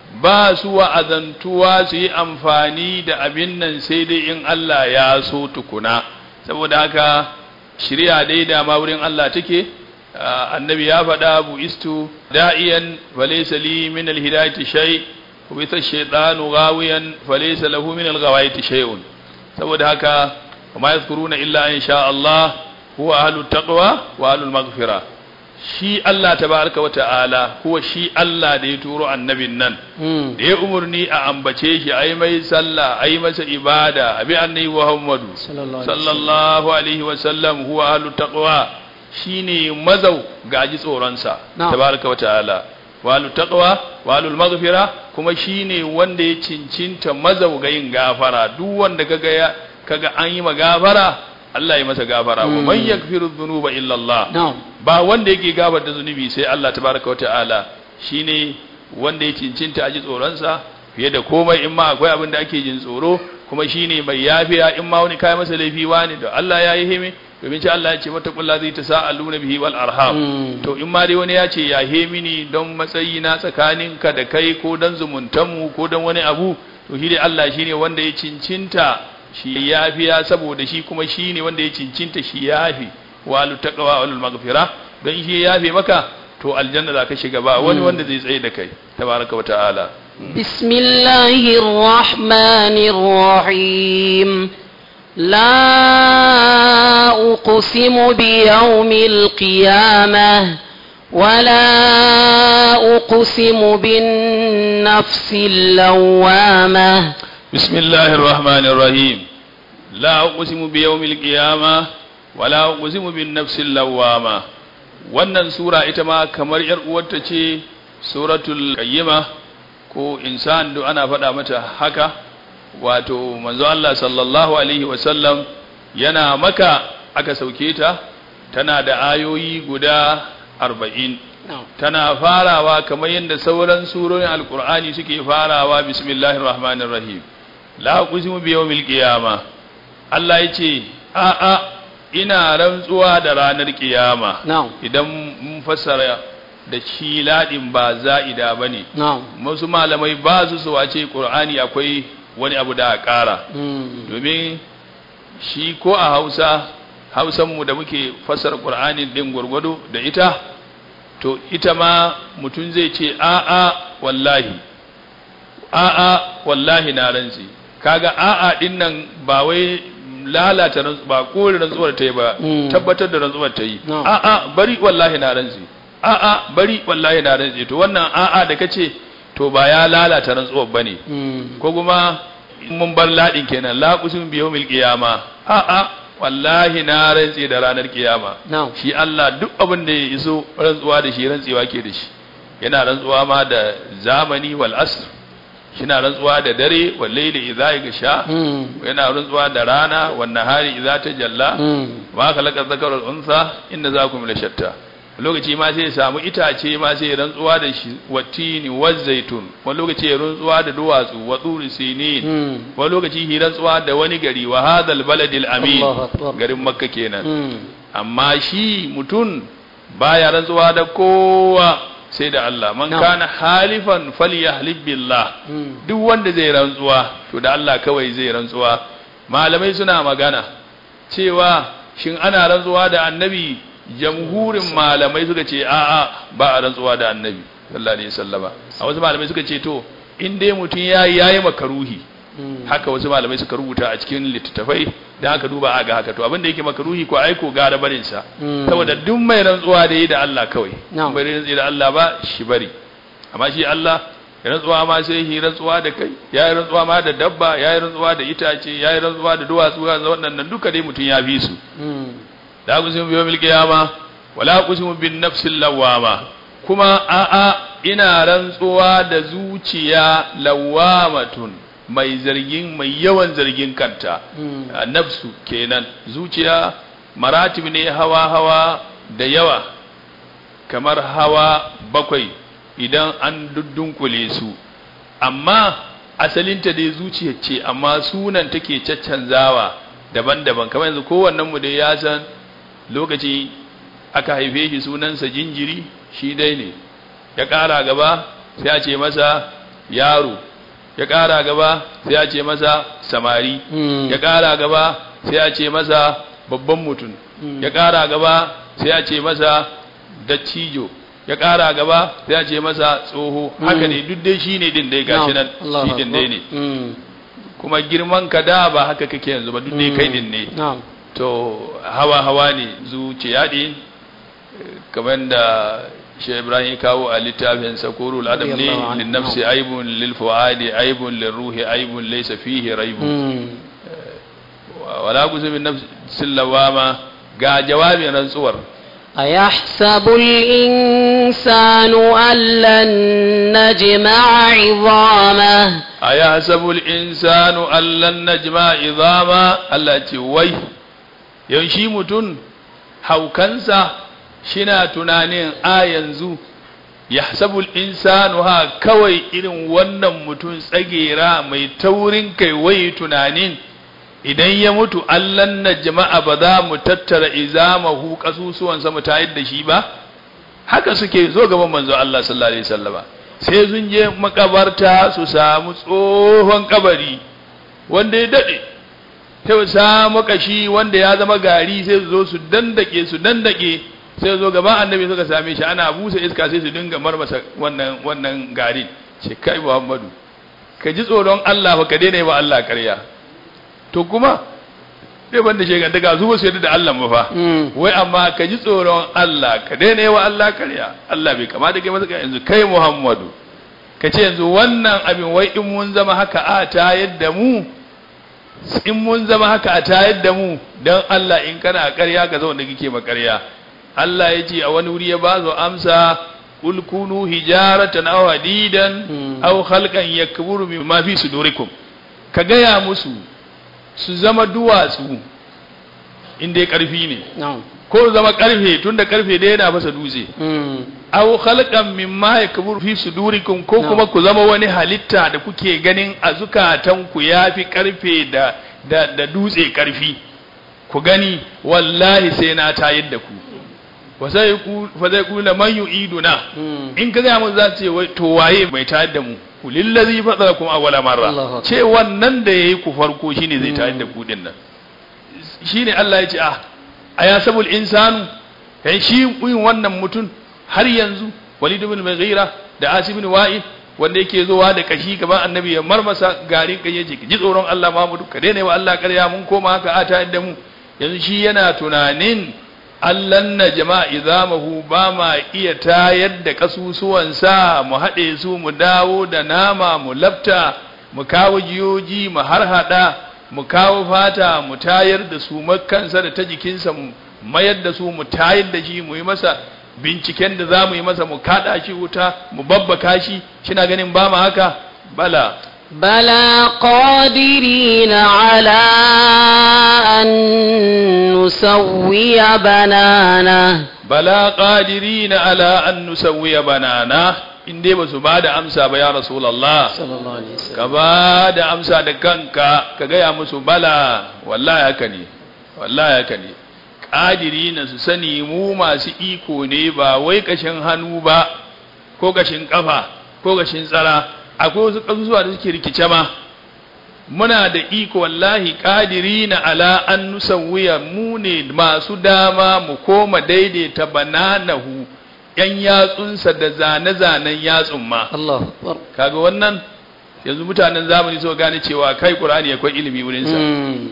ba su wa'azantuwa su yi amfani da abin nan sai dai in Allah ya so tukuna saboda haka shirya dai da ma wurin Allah take ah, annabi ya faɗa bu istu da'iyan falaysa li min alhidayati shay wa bi shaytanu ghawiyan falaysa lahu min alghawayati shay'un saboda haka ma yazkuruna illa in sha Allah huwa ahlut taqwa wa ahlul maghfirah shi Allah tabaraka wa ta'ala kuwa shi Allah da ya turo annabin nan مم. da ya umarni a ambace shi a yi mai sallah a yi masa ibada a bi annabi Muhammadu صلى الله عليه وسلم sallallahu alaihi wa sallam huwa ahlu taqwa shine mazau gaji tsoronsa Na'am. tabaraka wa ta'ala wa ahlu taqwa wa ahlu maghfira kuma shine wanda ya cincinta mazau ga yin gafara duk wanda kaga ya kaga an yi magafara Allah ya masa gafara wa Mm. man yaghfiru dhunuba illa Allah نعم ba wanda yake gabar da zunubi sai Allah tabaraka wa ta'ala shine wanda ya cincinta aji tsoronsa fiye da komai in ma akwai abin da ake jin tsoro kuma shine mai yafiya in ma wani kai masa laifi wani da Allah ya yi himi domin ce Allah ya ce mata kullu zai ta sa'aluna bihi wal arham Mm. to in ma dai wani ya ce ya hemi ni don matsayi na tsakaninka da kai ko don zumuntanmu ko don wani abu to shi dai Allah shine wanda ya cincinta shi yafiya saboda shi kuma shine wanda ya cincinta shi yafi walu taqwa wal maghfira don shi ya yafe maka to aljanna za ka shiga ba wani wanda zai tsaye da kai tabaraka wa ta'ala بسم الله الرحمن الرحيم لا أقسم بيوم القيامة ولا أقسم بالنفس اللوامة بسم الله الرحمن الرحيم لا أقسم بيوم القيامة ولا أقسم بالنفس اللوامة wannan sura ita ma kamar yar uwarta ce suratul qayyima ko insan duk ana faɗa mata haka wato manzo Allah sallallahu alaihi wasallam yana maka aka sauke ta tana da ayoyi guda arba'in نعم tana farawa kamar yadda sauran surorin alkur'ani suke farawa bismillahir rahmanir rahim la uqsimu bi yawmil qiyama Allah yace a a ina rantsuwa da ranar kiyama نعم idan mun fassara da shi ladin ba za'ida bane نعم wasu malamai ba su so a ce qur'ani akwai wani abu da a ƙara مم. domin shi ko a hausa hausanmu da muke fassara ƙur'anin ɗin gwargwado da ita to ita ma mutum zai ce a'a wallahi a'a wallahi na rantsi kaga a'a ɗin nan ba wai lalata rantsu ba kore rantsuwar ta yi ba Mm. tabbatar da rantsuwar ta yi No. a'a bari wallahi na rantsi a'a bari wallahi na rantsi to wannan a'a da kace to ba ya lalata rantsuwar bane مم. ko kuma in mun bar ladin kenan la qusim bi yawmil qiyama a a wallahi na rantse da ranar kiyama na'am shi Allah duk abin da ya iso rantsuwa da shi rantsewa ke da shi yana rantsuwa ma da zamani wal asr shina rantsuwa da dare wal layli idza yaghsha Mm. yana rantsuwa da rana wan nahari idza tajalla Mm. ma khalaqa dhakara wal untha inna zakum la shatta lokaci ma sai ya samu itace ma sai ya rantsuwa da shi watini waz zaitun wani lokaci ya rantsuwa da duwatsu wa turi sinin Mm. wani lokaci ya rantsuwa da wani gari wa hadal baladil amin Allahu akbar. garin makka kenan Mm. amma shi mutum baya rantsuwa da kowa sai da Allah man Na'am. kana halifan falyahlib billah Mm. duk wanda zai rantsuwa to da Allah kawai zai rantsuwa malamai suna magana cewa shin ana rantsuwa da annabi jamhurin malamai suka ce a'a ba a rantsuwa da annabi sallallahu alaihi wasallama a wasu malamai suka ce to in dai mutum yayi yayi makaruhi Mm. haka wasu malamai suka rubuta a cikin littattafai da aka duba a ga haka to abinda yake makaruhi ko aiko gara barin sa Mm. saboda duk mai rantsuwa da yi da Allah kawai Na'am. bai rantsi da Allah ba shi bari amma shi Allah ya rantsuwa ma sai yi rantsuwa da kai ya yi rantsuwa ma da dabba ya yi rantsuwa da itace ya yi rantsuwa da duwatsu ya waɗannan duka dai mutum ya fi su Mm. la kusimu bi yawmil qiyama wala kusimu bin nafsil lawama kuma a'a ina rantsuwa da zuciya lawamatun mai zargin mai yawan zargin kanta Mm. a nafsu kenan zuciya maratib ne hawa hawa da yawa kamar hawa bakwai idan an duddunkule su amma asalinta dai zuciya ce amma sunan take caccanzawa daban-daban kamar yanzu kowannen mu dai ya san lokaci aka haife shi sunansa jinjiri shi dai ne ya ƙara gaba sai a ce masa yaro ya ƙara gaba sai a ce masa samari Mm. ya ƙara gaba sai a ce masa babban mutum Mm. ya ƙara gaba sai a ce masa dattijo ya ƙara gaba sai a ce masa tsoho haka ne duk dai shi ne din dai gashi nan Allahu shi din dai ne akbar. Mm. kuma girman ka da ba haka kake yanzu ba duk dai kai din ne Na'am. to hawa hawa ne zuciya ne kamar da shi ibrahim ya kawo a littafin sakurul adam ne Radiyallahu anhu. lin nafsi aibun lil fuadi aibun lil ruhi aibun laysa fihi raibun Mm. wala kuzu min nafsil lawama ga jawabin rantsuwar أيحسب الإنسان أن لن نجمع عظامه ayahsabu al insanu allan najma idama Allah ce wai yanshi mutun haukansa shina tunanin a yanzu yahsabu al insanu ha kawai irin wannan mutun tsagera mai taurin kai wai tunanin idan ya mutu allan najma'a ba za mu tattara izamahu kasusuwansa mu tayar da shi ba haka suke zo gaban manzo Allah sallallahu alaihi wasallama sai sun je makabarta su samu tsohon kabari wanda ya dade sai su samu kashi wanda ya zama gari sai su zo su dandake su dandake sai su zo gaban annabi suka same shi ana busa iska sai su dinga marmasa wannan wannan garin ce kai Muhammadu ka ji tsoron Allah fa ka daina yi wa Allah ƙarya to kuma sai banda shegan daga su ba su yarda da Allah ba fa Mm. wai amma ka ji tsoron Allah ka daina yawa Allah karya Allah bai kamata kai masa yanzu kai Muhammadu ka ce yanzu wannan abin wai in mun zama haka a ta yadda mu in mun zama haka a ta yadda mu dan Allah in kana karya ka zauna kike ma karya Allah ya ce a wani wuri ya ba zo amsa kul kunu hijaratan aw hadidan Hmm. aw khalqan yakburu mimma fi sudurikum ka gaya musu su zama duwatsu in dai karfi ne Na'am. ko zama karfe tunda karfe da yana fasa dutse Mm. aw khalqan mimma yakbur fi sudurikum ko No. kuma ku zama wani halitta da kuke ganin a zukatan ku yafi karfe da da, da dutse karfi ku gani wallahi sai na tayar da ku wa sai ku fa zai ku la man yu'iduna Mm. in ka ga mu za su ce wai to waye mai tayar da mu lillazi fatarakum awwala Allahu marra Akbar. ce wannan da yayi ku farko shine zai tayar da ku din nan shine Allah ya ce ah ayasabul insanu kai shi yin wannan mutum har yanzu Walid ibn Mughira da Asim ibn Wa'il wanda yake zowa da kashi gaban annabi ya marmasa garin kai yace ji tsoron Allah Muhammadu ka daina wa Allah ƙarya mun koma haka a ta da mu yanzu shi yana tunanin allan na jama'a izamahu ba ma iya tayar da kasusuwansa mu haɗe su mu dawo da nama mu lafta mu kawo jiyoji mu harhaɗa mu kawo fata mu tayar da su makansa da ta jikinsa mu mayar da su mu tayar da shi mu yi masa binciken da za mu yi masa mu kaɗa shi wuta mu babbaka shi shina ganin ba mu haka bala بلى قادرين على أن نسوي بنانه bala qadirina ala an nusawwiya banana in dai ba su ba da amsa ba ya rasulullah صلى الله عليه وسلم ka ba da amsa da kanka ka gaya musu bala wallahi haka ne wallahi haka ne ƙadiri na su sani mu masu iko ne ba wai kashin hannu ba ko kashin kafa ko kashin tsara akwai wasu ƙasusuwa da suke rikice ma muna da iko wallahi ƙadiri na ala an nusawwiya mu ne masu dama mu koma daidaita bananahu yan yatsunsa da zane-zanen yatsun ma الله أكبر kaga wannan yanzu mutanen zamani so gane cewa kai qur'ani akwai ilimi wurin sa مم.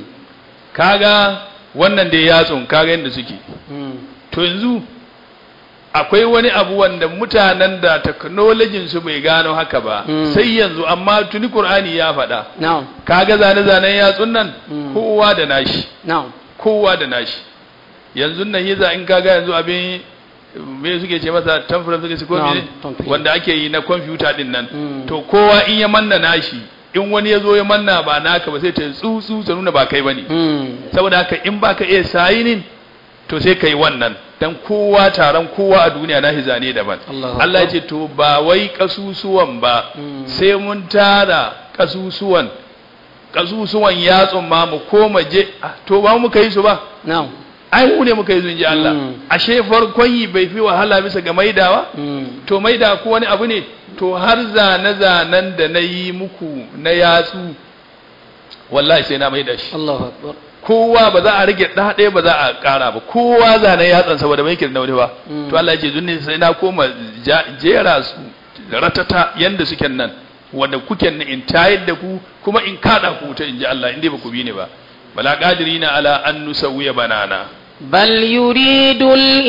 kaga wannan da yatsun kaga yanda suke مم. to yanzu akwai wani abu wanda mutanen da technology su bai gano haka ba Mm. sai yanzu amma tuni qur'ani ya faɗa نعم kaga zane zanen yatsun nan Mm. kowa da nashi نعم kowa da nashi yanzu nan yiza in kaga yanzu abin me suke ce masa tamfura suke ce ko Na'am, me tamfura. wanda ake yi na kwamfuta din nan Mm. to kowa in ya manna nashi in wani ya zo ya manna ba naka ba sai ta tsutsu ta nuna ba kai bane مم. saboda haka in baka iya sayinin to sai kai wannan dan kowa taron kowa a duniya na zane daban Allahu Allah ya Akbar. ce to ba wai kasusuwan ba Mm. sai mun tara kasusuwan kasusuwan yatsun ma mu koma je ah, to ba mu muka yi su ba نعم ai mu ne muka yi sun ji Allah Mm. ashe farkon yi bai fi wahala bisa ga maidawa مم. to maida ko wani abu ne to har zane-zanen da na yi muku na yatsu wallahi sai na maida shi الله أكبر kowa ba za a rage ɗa ɗaya ba za a ƙara ba kowa zanen yatsan saboda mai kirna wani ba Mm. to Allah ya ce zunni sai na koma ja- jera su ratata yanda suke nan wanda kuke nan in tayar da ku kuma in kada ku ta inji Allah in dai ba ku bi ni ba bala qadirina ala an nusawiya banana بل يريد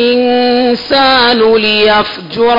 الإنسان ليفجر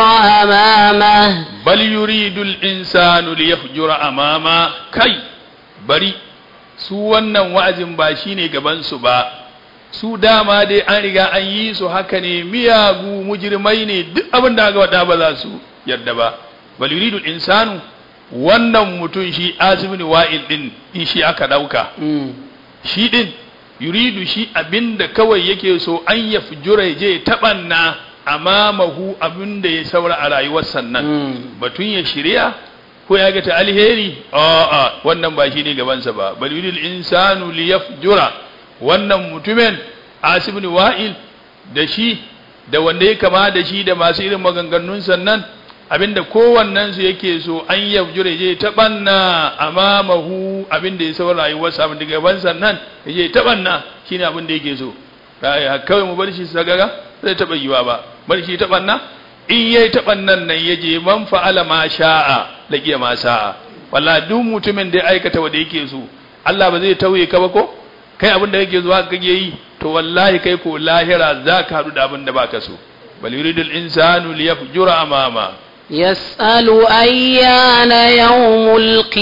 أمامه bal yuridul insanu liyafjura amama kai bari su wannan wa'azin ba shine gaban su ba su dama dai an riga an yi su haka ne miyagu mujrimai ne duk abin da aka wada ba za su yarda ba bal yuridul insanu wannan mutum shi azibin wa'il din in shi aka dauka مم. shi din yuridu shi abinda kawai yake so an ya fujura ya je taɓanna amamahu abinda ya saura a rayuwar sannan مم. batun ya shirya ko ya ga ta alheri a'a wannan ba shi ne gabansa ba bal yuridul insanu liyafjura wannan mutumin asibni wa'il da shi da wanda ya kama da shi da masu irin maganganun sannan abinda kowannen su yake so an yafjura je ta banna amamahu abinda ya saura rayuwarsa abinda gaban sannan je ta banna shine abinda yake so Ai, kawai mu bar shi sagaga zai taba yiwa ba bar shi ta banna in yayi taɓan nan nan yaje man fa'ala ma sha'a laqiya ma sa'a wallahi duk mutumin da ya aikata wanda yake so Allah ba zai tauye ka ba ko kai abin da kake zuwa kake yi to wallahi kai ko lahira zaka hadu da abin da baka so bal yuridul insanu liyafjura amama يسأل أيان يوم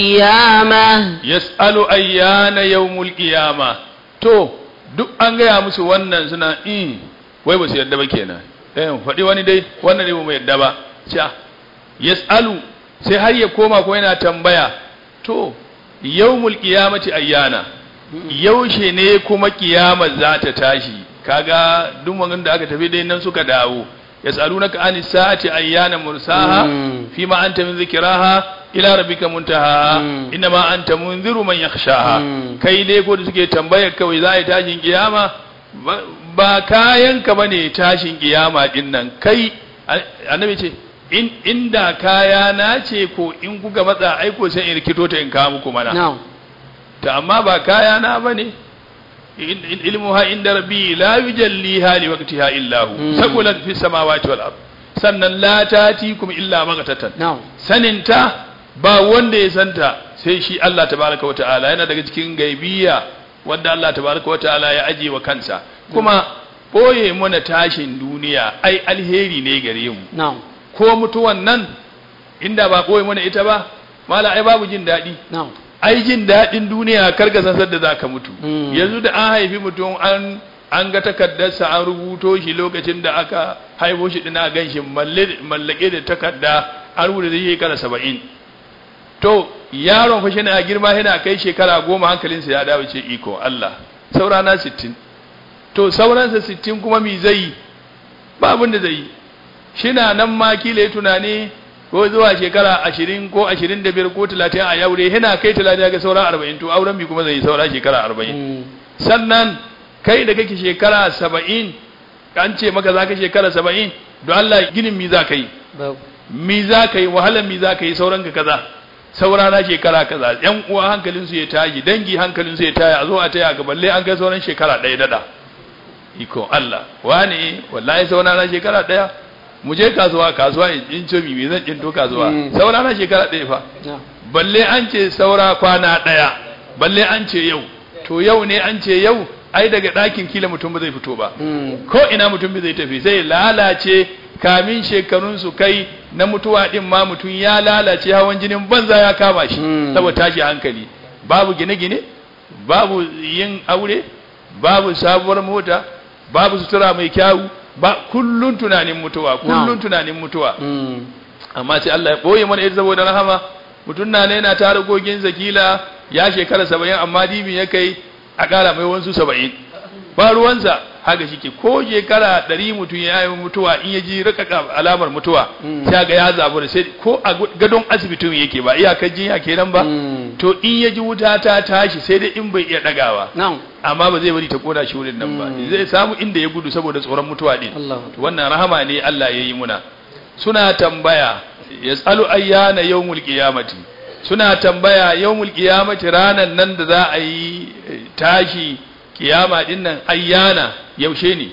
القيامة yas'alu ayyana yawmul qiyama to duk an gaya musu wannan suna in wai ba su yadda ba kenan eh faɗi wani dai wannan ne ba mu yadda ba cha yas'alu sai har ya koma ko yana tambaya to yawmul qiyamati ayyana yaushe ne kuma kiyamar za ta tashi kaga duk magan da aka tafi dai nan suka dawo yas'alunaka anis sa'ati ayyana mursaha Mm. fima anta min zikraha ila rabbika muntaha Mm. inma anta munziru man yakhshaha Mm. kai dai ko da suke tambayar kawai za a yi tashin kiyama ba- ba kayan ka bane tashin kiyama din nan kai a- annabi ce in inda kaya na ce ko in kuka matsa aiko sai in rikito ta in kawo muku mana نعم ta amma ba kaya na bane in- in- ilmuha inda rabbi la yujalliha li waqtiha illa hu Mm. saqulat fis samawati wal ard sannan la tatikum illa maghtatan نعم saninta ba wanda ya santa sai shi Allah tabaraka wa ta'ala yana daga cikin gaibiya wanda Allah tabaraka wa ta'ala ya aje wa kansa kuma boye mana tashin duniya ai alheri ne gare mu نعم ko mutuwan nan inda ba boye mana ita ba mala ai babu jin daɗi نعم ai jin daɗin duniya kar ka san sadda za ka mutu Mm. yanzu da an haifi mutum an an ga takardarsa an rubuto shi lokacin da aka haifo shi dina gan shi mallake da takarda an rubuta zai shekara saba'in to yaron fa shi na girma yana kai shekara goma hankalinsa ya dawo ce iko Allah saurana sittin to sauransa sittin kuma mi zai yi ba abin da zai yi shi na nan ma kila ya tunani ko zuwa shekara ashirin ko ashirin da biyar ko talatin a yaure yana kai talatin ga sauran arba'in to auren mi kuma zai yi saura shekara arba'in Mm. sannan kai da kake shekara saba'in an ce maka za ka shekara saba'in don Allah ginin mi za ka yi babu mi za ka yi wahalar mi za ka yi sauran ka kaza saura na shekara kaza yan uwa hankalin su ya tashi dangi hankalin su ya tashi a zo a taya ga balle an kai sauran shekara ɗaya dada iko Allah wani wallahi saura na shekara ɗaya mu je kasuwa kasuwa in ce mi me zan kinto kasuwa Mm. saura na shekara ɗaya fa na balle an ce saura kwana ɗaya balle an ce yau to yau ne an ce yau ai daga ɗakin kila mutum ba zai fito ba Mm. ko ina mutum bai zai tafi sai ya lalace kamin shekarun su kai na mutuwa din ma mutum ya lalace hawan jinin banza ya kama shi Mm. saboda tashi hankali babu gine-gine babu yin aure babu sabuwar mota babu sutura mai kyawu ba kullun tunanin mutuwa kullun Na'am. tunanin mutuwa Mm. amma sai Allah ya boye mana ita saboda rahama mutum na ne yana tara gogin zakila ya shekara saba'in amma dibin ya kai a ƙara mai wansu saba'in ba ruwansa haka shi ke ko shekara ɗari mutum ya yi mutuwa in ya ji rika alamar mutuwa Mm. sai ga ya zabu da sai ko a gadon asibitin yake ba iyakar jinya kenan ba Mm. to in ya ji wuta ta tashi sai dai in bai iya ɗagawa na'am amma ba zai bari ta koda shi wurin nan ba Mm. zai samu inda ya gudu saboda tsoron mutuwa din Allah To wannan rahama ne Allah ya yi muna suna tambaya yasalu ayyana yawmul qiyamati suna tambaya yawmul qiyamati ranan nan da za a yi eh, tashi kiyama din nan ayyana yaushe ne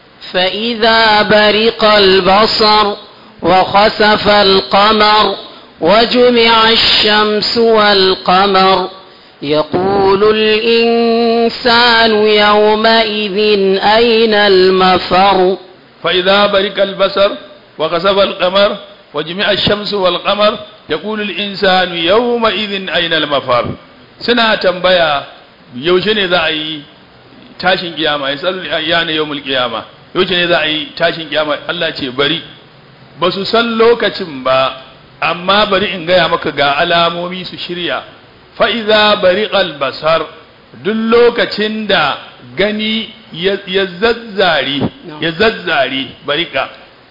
فإذا برق البصر وخسف القمر وجمع الشمس والقمر يقول الإنسان يومئذ أين المفر فإذا برق البصر وخسف القمر وجمع الشمس والقمر يقول الإنسان يومئذ أين المفر سنة تنبيا يوشني ذا أي tashin kiyama ya tsallu ayyana yawmul kiyama yaushe ne za a yi tashin kiyama Allah ce bari ba su san lokacin ba amma bari in gaya maka ga alamomi su shirya fa iza bari albasar duk lokacin da gani ya ya zazzari ya zazzari barika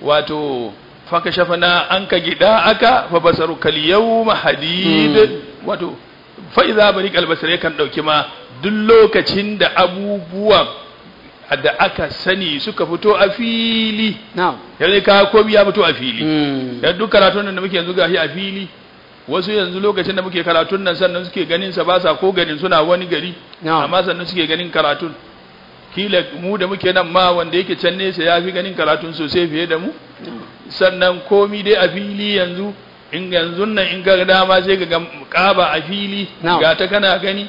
wato faka shafana an ka gida aka fa basaru kal yawma hadid wato fa iza bari albasar yakan dauki ma duk lokacin da abubuwan da aka sani suka fito a fili نعم yanzu ka komi ya fito a fili مم. yan duk karatun nan da muke yanzu gashi a fili wasu yanzu lokacin da muke karatun nan sannan suke ganin sa ba sa ko ganin suna wani gari نعم amma sannan suke ganin karatun kila mu da muke nan ma wanda yake can nesa ya fi ganin karatun sosai fiye da mu sannan komi dai a fili yanzu in yanzu nan in ga dama sai ga kaba a fili Na'am. ga ta kana gani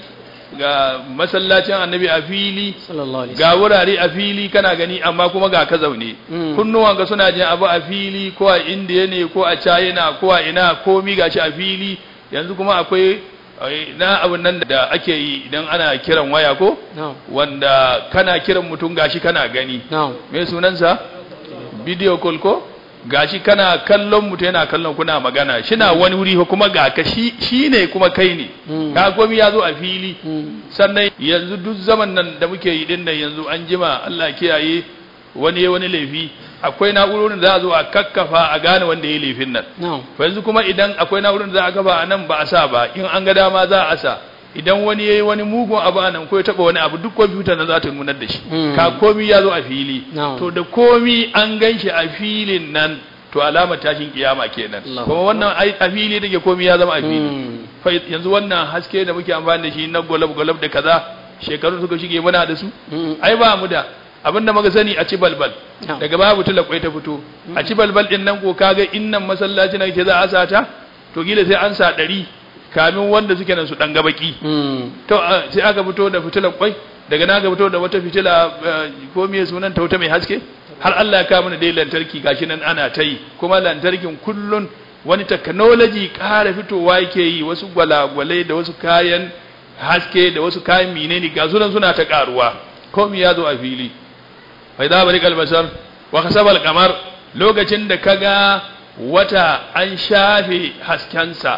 ga masallacin annabi a fili صلى الله عليه وسلم ga wurare a fili kana gani amma kuma ga ka zaune Mm. kunnuwanka suna jin abu a fili ko a indiya ne ko a china ko a ina komi gashi a fili yanzu kuma akwai eh, na abun nan da ake yi idan ana kiran waya ko نعم wanda kana kiran mutum gashi kana gani نعم me sunansa video call ko gashi kana kallon mutum yana kallon kuna magana shina wani wuri ko kuma ga ka shi shine kuma kai ne Mm. ka komi ya zo a fili مم. sannan yanzu duk zaman nan da muke yi din nan yanzu an jima Allah kiyaye wani ya wani laifi akwai na'urorin da za a zo a kakkafa a gane wanda ya yi laifin nan نعم fa yanzu kuma idan akwai na'urorin da za a kafa a nan ba a sa ba in an ga dama za a sa idan wani ya yi wani mugun abu a nan ko ya taba wani abu duk kwamfuta na za ta nunar da shi Mm. ka komi ya zo a fili Na'am. to da komi an gan shi a filin nan to alamar tashin kiyama kenan Allahu kuma wannan ai a fili take komi ya zama a fili مم. fa yanzu wannan haske da muke amfani da shi na golab-golab da kaza shekaru suka shige muna da su مم. ai ba mu da abinda muka sani a ci balbal نعم daga babu tulakwai ta fito a ci balbal din nan ko kaga innan masallaci na ke za a sata to gila sai an sa ɗari kamin wanda suke nan su ɗan gabaki مم. to a- sai aka fito da fitilar kwai daga na aka fito da wata fitila eh, ko me sunan ta wata mai haske har Allah ya kawo mana dai lantarki gashi nan ana ta yi kuma lantarkin kullun wani technology ƙara fitowa yake yi wasu gwalagwalai da wasu kayan haske da wasu kayan menene ga sunan suna ta karuwa komai ya zo a fili fa idza bari kalbasar wa kasabal kamar lokacin da kaga wata an shafe haskensa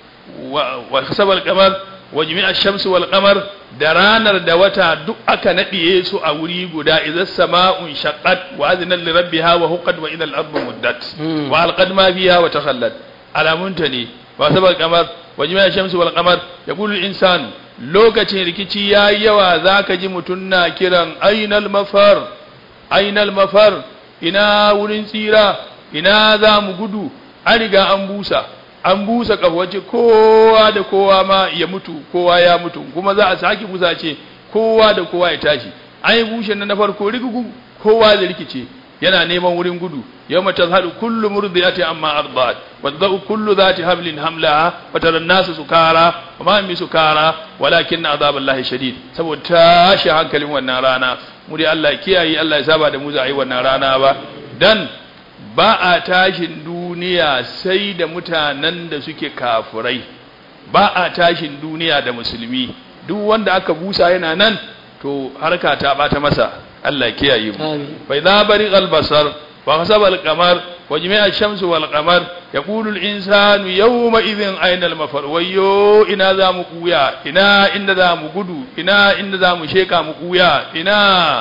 wa kasabal kamar wa jami'a shamsu wal qamar da ranar da wata duk aka nadiye su a wuri guda idza sama'un shaqqat wa adnat li rabbiha wa huqqat wa idha al-ardu muddat wa alqad ma fiha wa takhallat alamunta ne wa sabal qamar wa jami'a shamsu wal qamar yaqulu al-insan lokacin rikici yayi yawa zaka ji mutun na kiran ainal mafar ainal mafar ina wurin tsira ina za mu gudu an riga an busa an busa kafawace kowa da kowa ma ya mutu kowa ya mutu kuma za a sake busa ce kowa da kowa ya tashi an yi bushe na farko rigugu kowa da rikice yana neman wurin gudu yau mata zahalu kullu murdiyati amma ardat wa tadau kullu zati hablin hamlaha wa tara nasu sukara wa ma mi sukara walakin azaballahi shadid saboda tashi hankalin wannan rana mu dai Allah ya kiyaye Allah ya saba da mu za a yi wannan rana ba dan ba a tashin duniya sai da mutanen da suke kafurai ba a tashin duniya da musulmi duk wanda aka busa yana nan to harka ta bata masa Allah kiyaye mu fa idza bariqal basar wa hasaba al-qamar wa jami'a ash-shamsu wal qamar yaqulu al-insanu yawma idhin ayna al-mafar wayyo ina za mu kuya ina inda za mu gudu ina inda za mu sheka mu kuya ina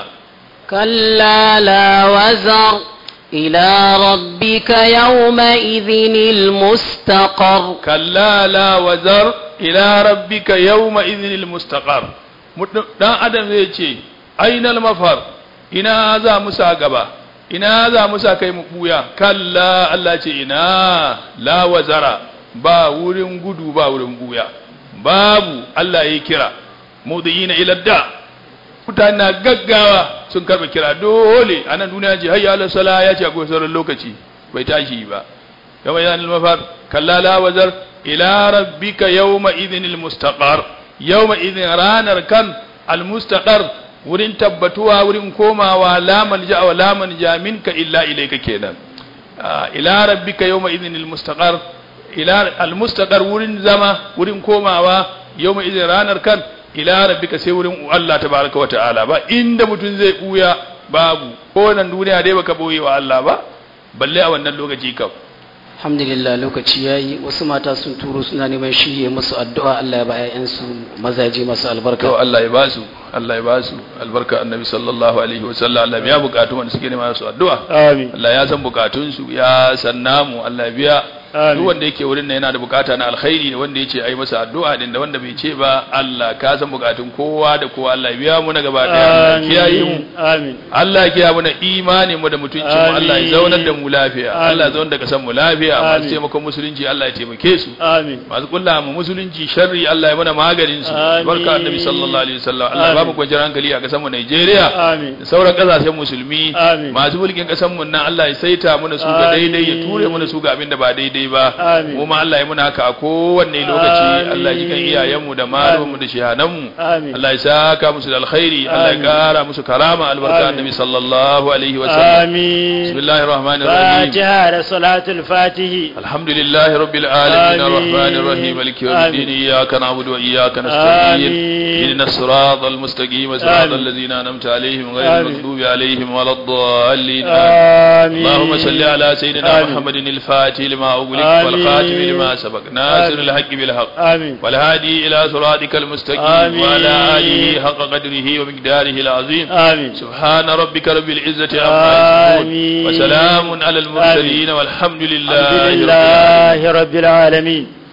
كلا لا وزر إلى ربك يومئذ المستقر كلا لا وزر إلى ربك يومئذ المستقر dan adam zai ce ainal mafar ina za mu sa gaba ina za mu sa kai mu buya kalla Allah ce ina la wazara ba wurin gudu ba wurin buya babu Allah ya kira mudiyina ila da mutane na gaggawa sun karba kira dole a nan duniya ce hayya ala sala ya ce akwai sauran lokaci bai tashi ba yawma yanil mafar kalla la wazar ila rabbika yawma idhinil mustaqar yawma idhin ranar kan al mustaqar wurin tabbatuwa wurin komawa la malja wa la manja minka illa ilayka kenan ila rabbika yawma idhinil mustaqar ila al mustaqar wurin zama wurin komawa yawma idhin ranar kan ila rabbika sai wurin Allah tabaraka wa ta'ala ba inda mutum zai buya babu ko nan duniya dai baka boye wa Allah ba balle a wannan lokaci kam alhamdulillah lokaci yayi wasu mata sun turo suna neman shirye musu addu'a Allah ya ba ƴaƴansu mazaje masu albarka to Allah ya basu Allah ya basu albarka annabi sallallahu alaihi wa sallam Allah ya bukatu wanda suke neman su addu'a amin Allah ya san bukatun su ya san namu Allah ya biya duk wanda yake wurin nan yana da bukata na alkhairi da wanda yace ai masa addu'a din da wanda bai ce ba Allah ka san bukatun kowa da kowa Allah ya biya mu na gaba daya Allah kiyaye mu amin Allah ya kiyaye mu na imani mu da mutuncin mu Allah ya zaunar da mu lafiya Allah ya zaunar da kasan mu lafiya masu taimakon musulunci Allah ya taimake su amin masu kulla mu musulunci sharri Allah ya mana maganin su barka annabi sallallahu alaihi wasallam Allah ba mu kwanciyar hankali a kasan mu Najeriya amin da sauran kasashen musulmi Amin. masu mulkin kasan mu nan Allah ya saita mana su ga daidai ya ture mana su ga abin da ba daidai ba Amin. mu ma Allah ya muna haka a kowanne lokaci Amin. Allah ya ji kan iyayenmu da malamanmu da shehananmu Amin. Allah ya saka musu da alkhairi Allah ya Amin. kara musu karama albarka Amin. annabi sallallahu alaihi wasallam amin bismillahir rahmanir rahim fatiha da salatul fatihi الحمد لله رب العالمين آمين. الرحمن الرحيم مالك يوم آمين. الدين إياك نعبد وإياك نستعين آمين. اهدنا الصراط المستقيم صراط آمين. الذين أنعمت عليهم غير آمين. المغضوب عليهم ولا الضالين آمين اللهم صل على سيدنا آمين. محمد الفاتح لما أغلق آمين. والخاتم لما سبق ناصر آمين. الحق بالحق آمين والهادي إلى صراطك المستقيم آمين. وعلى آله حق قدره ومقداره العظيم آمين سبحان ربك رب العزة عما يصفون آمين. وسلام على المرسلين والحمد لله الحمد رب العالمين لله رب العالمين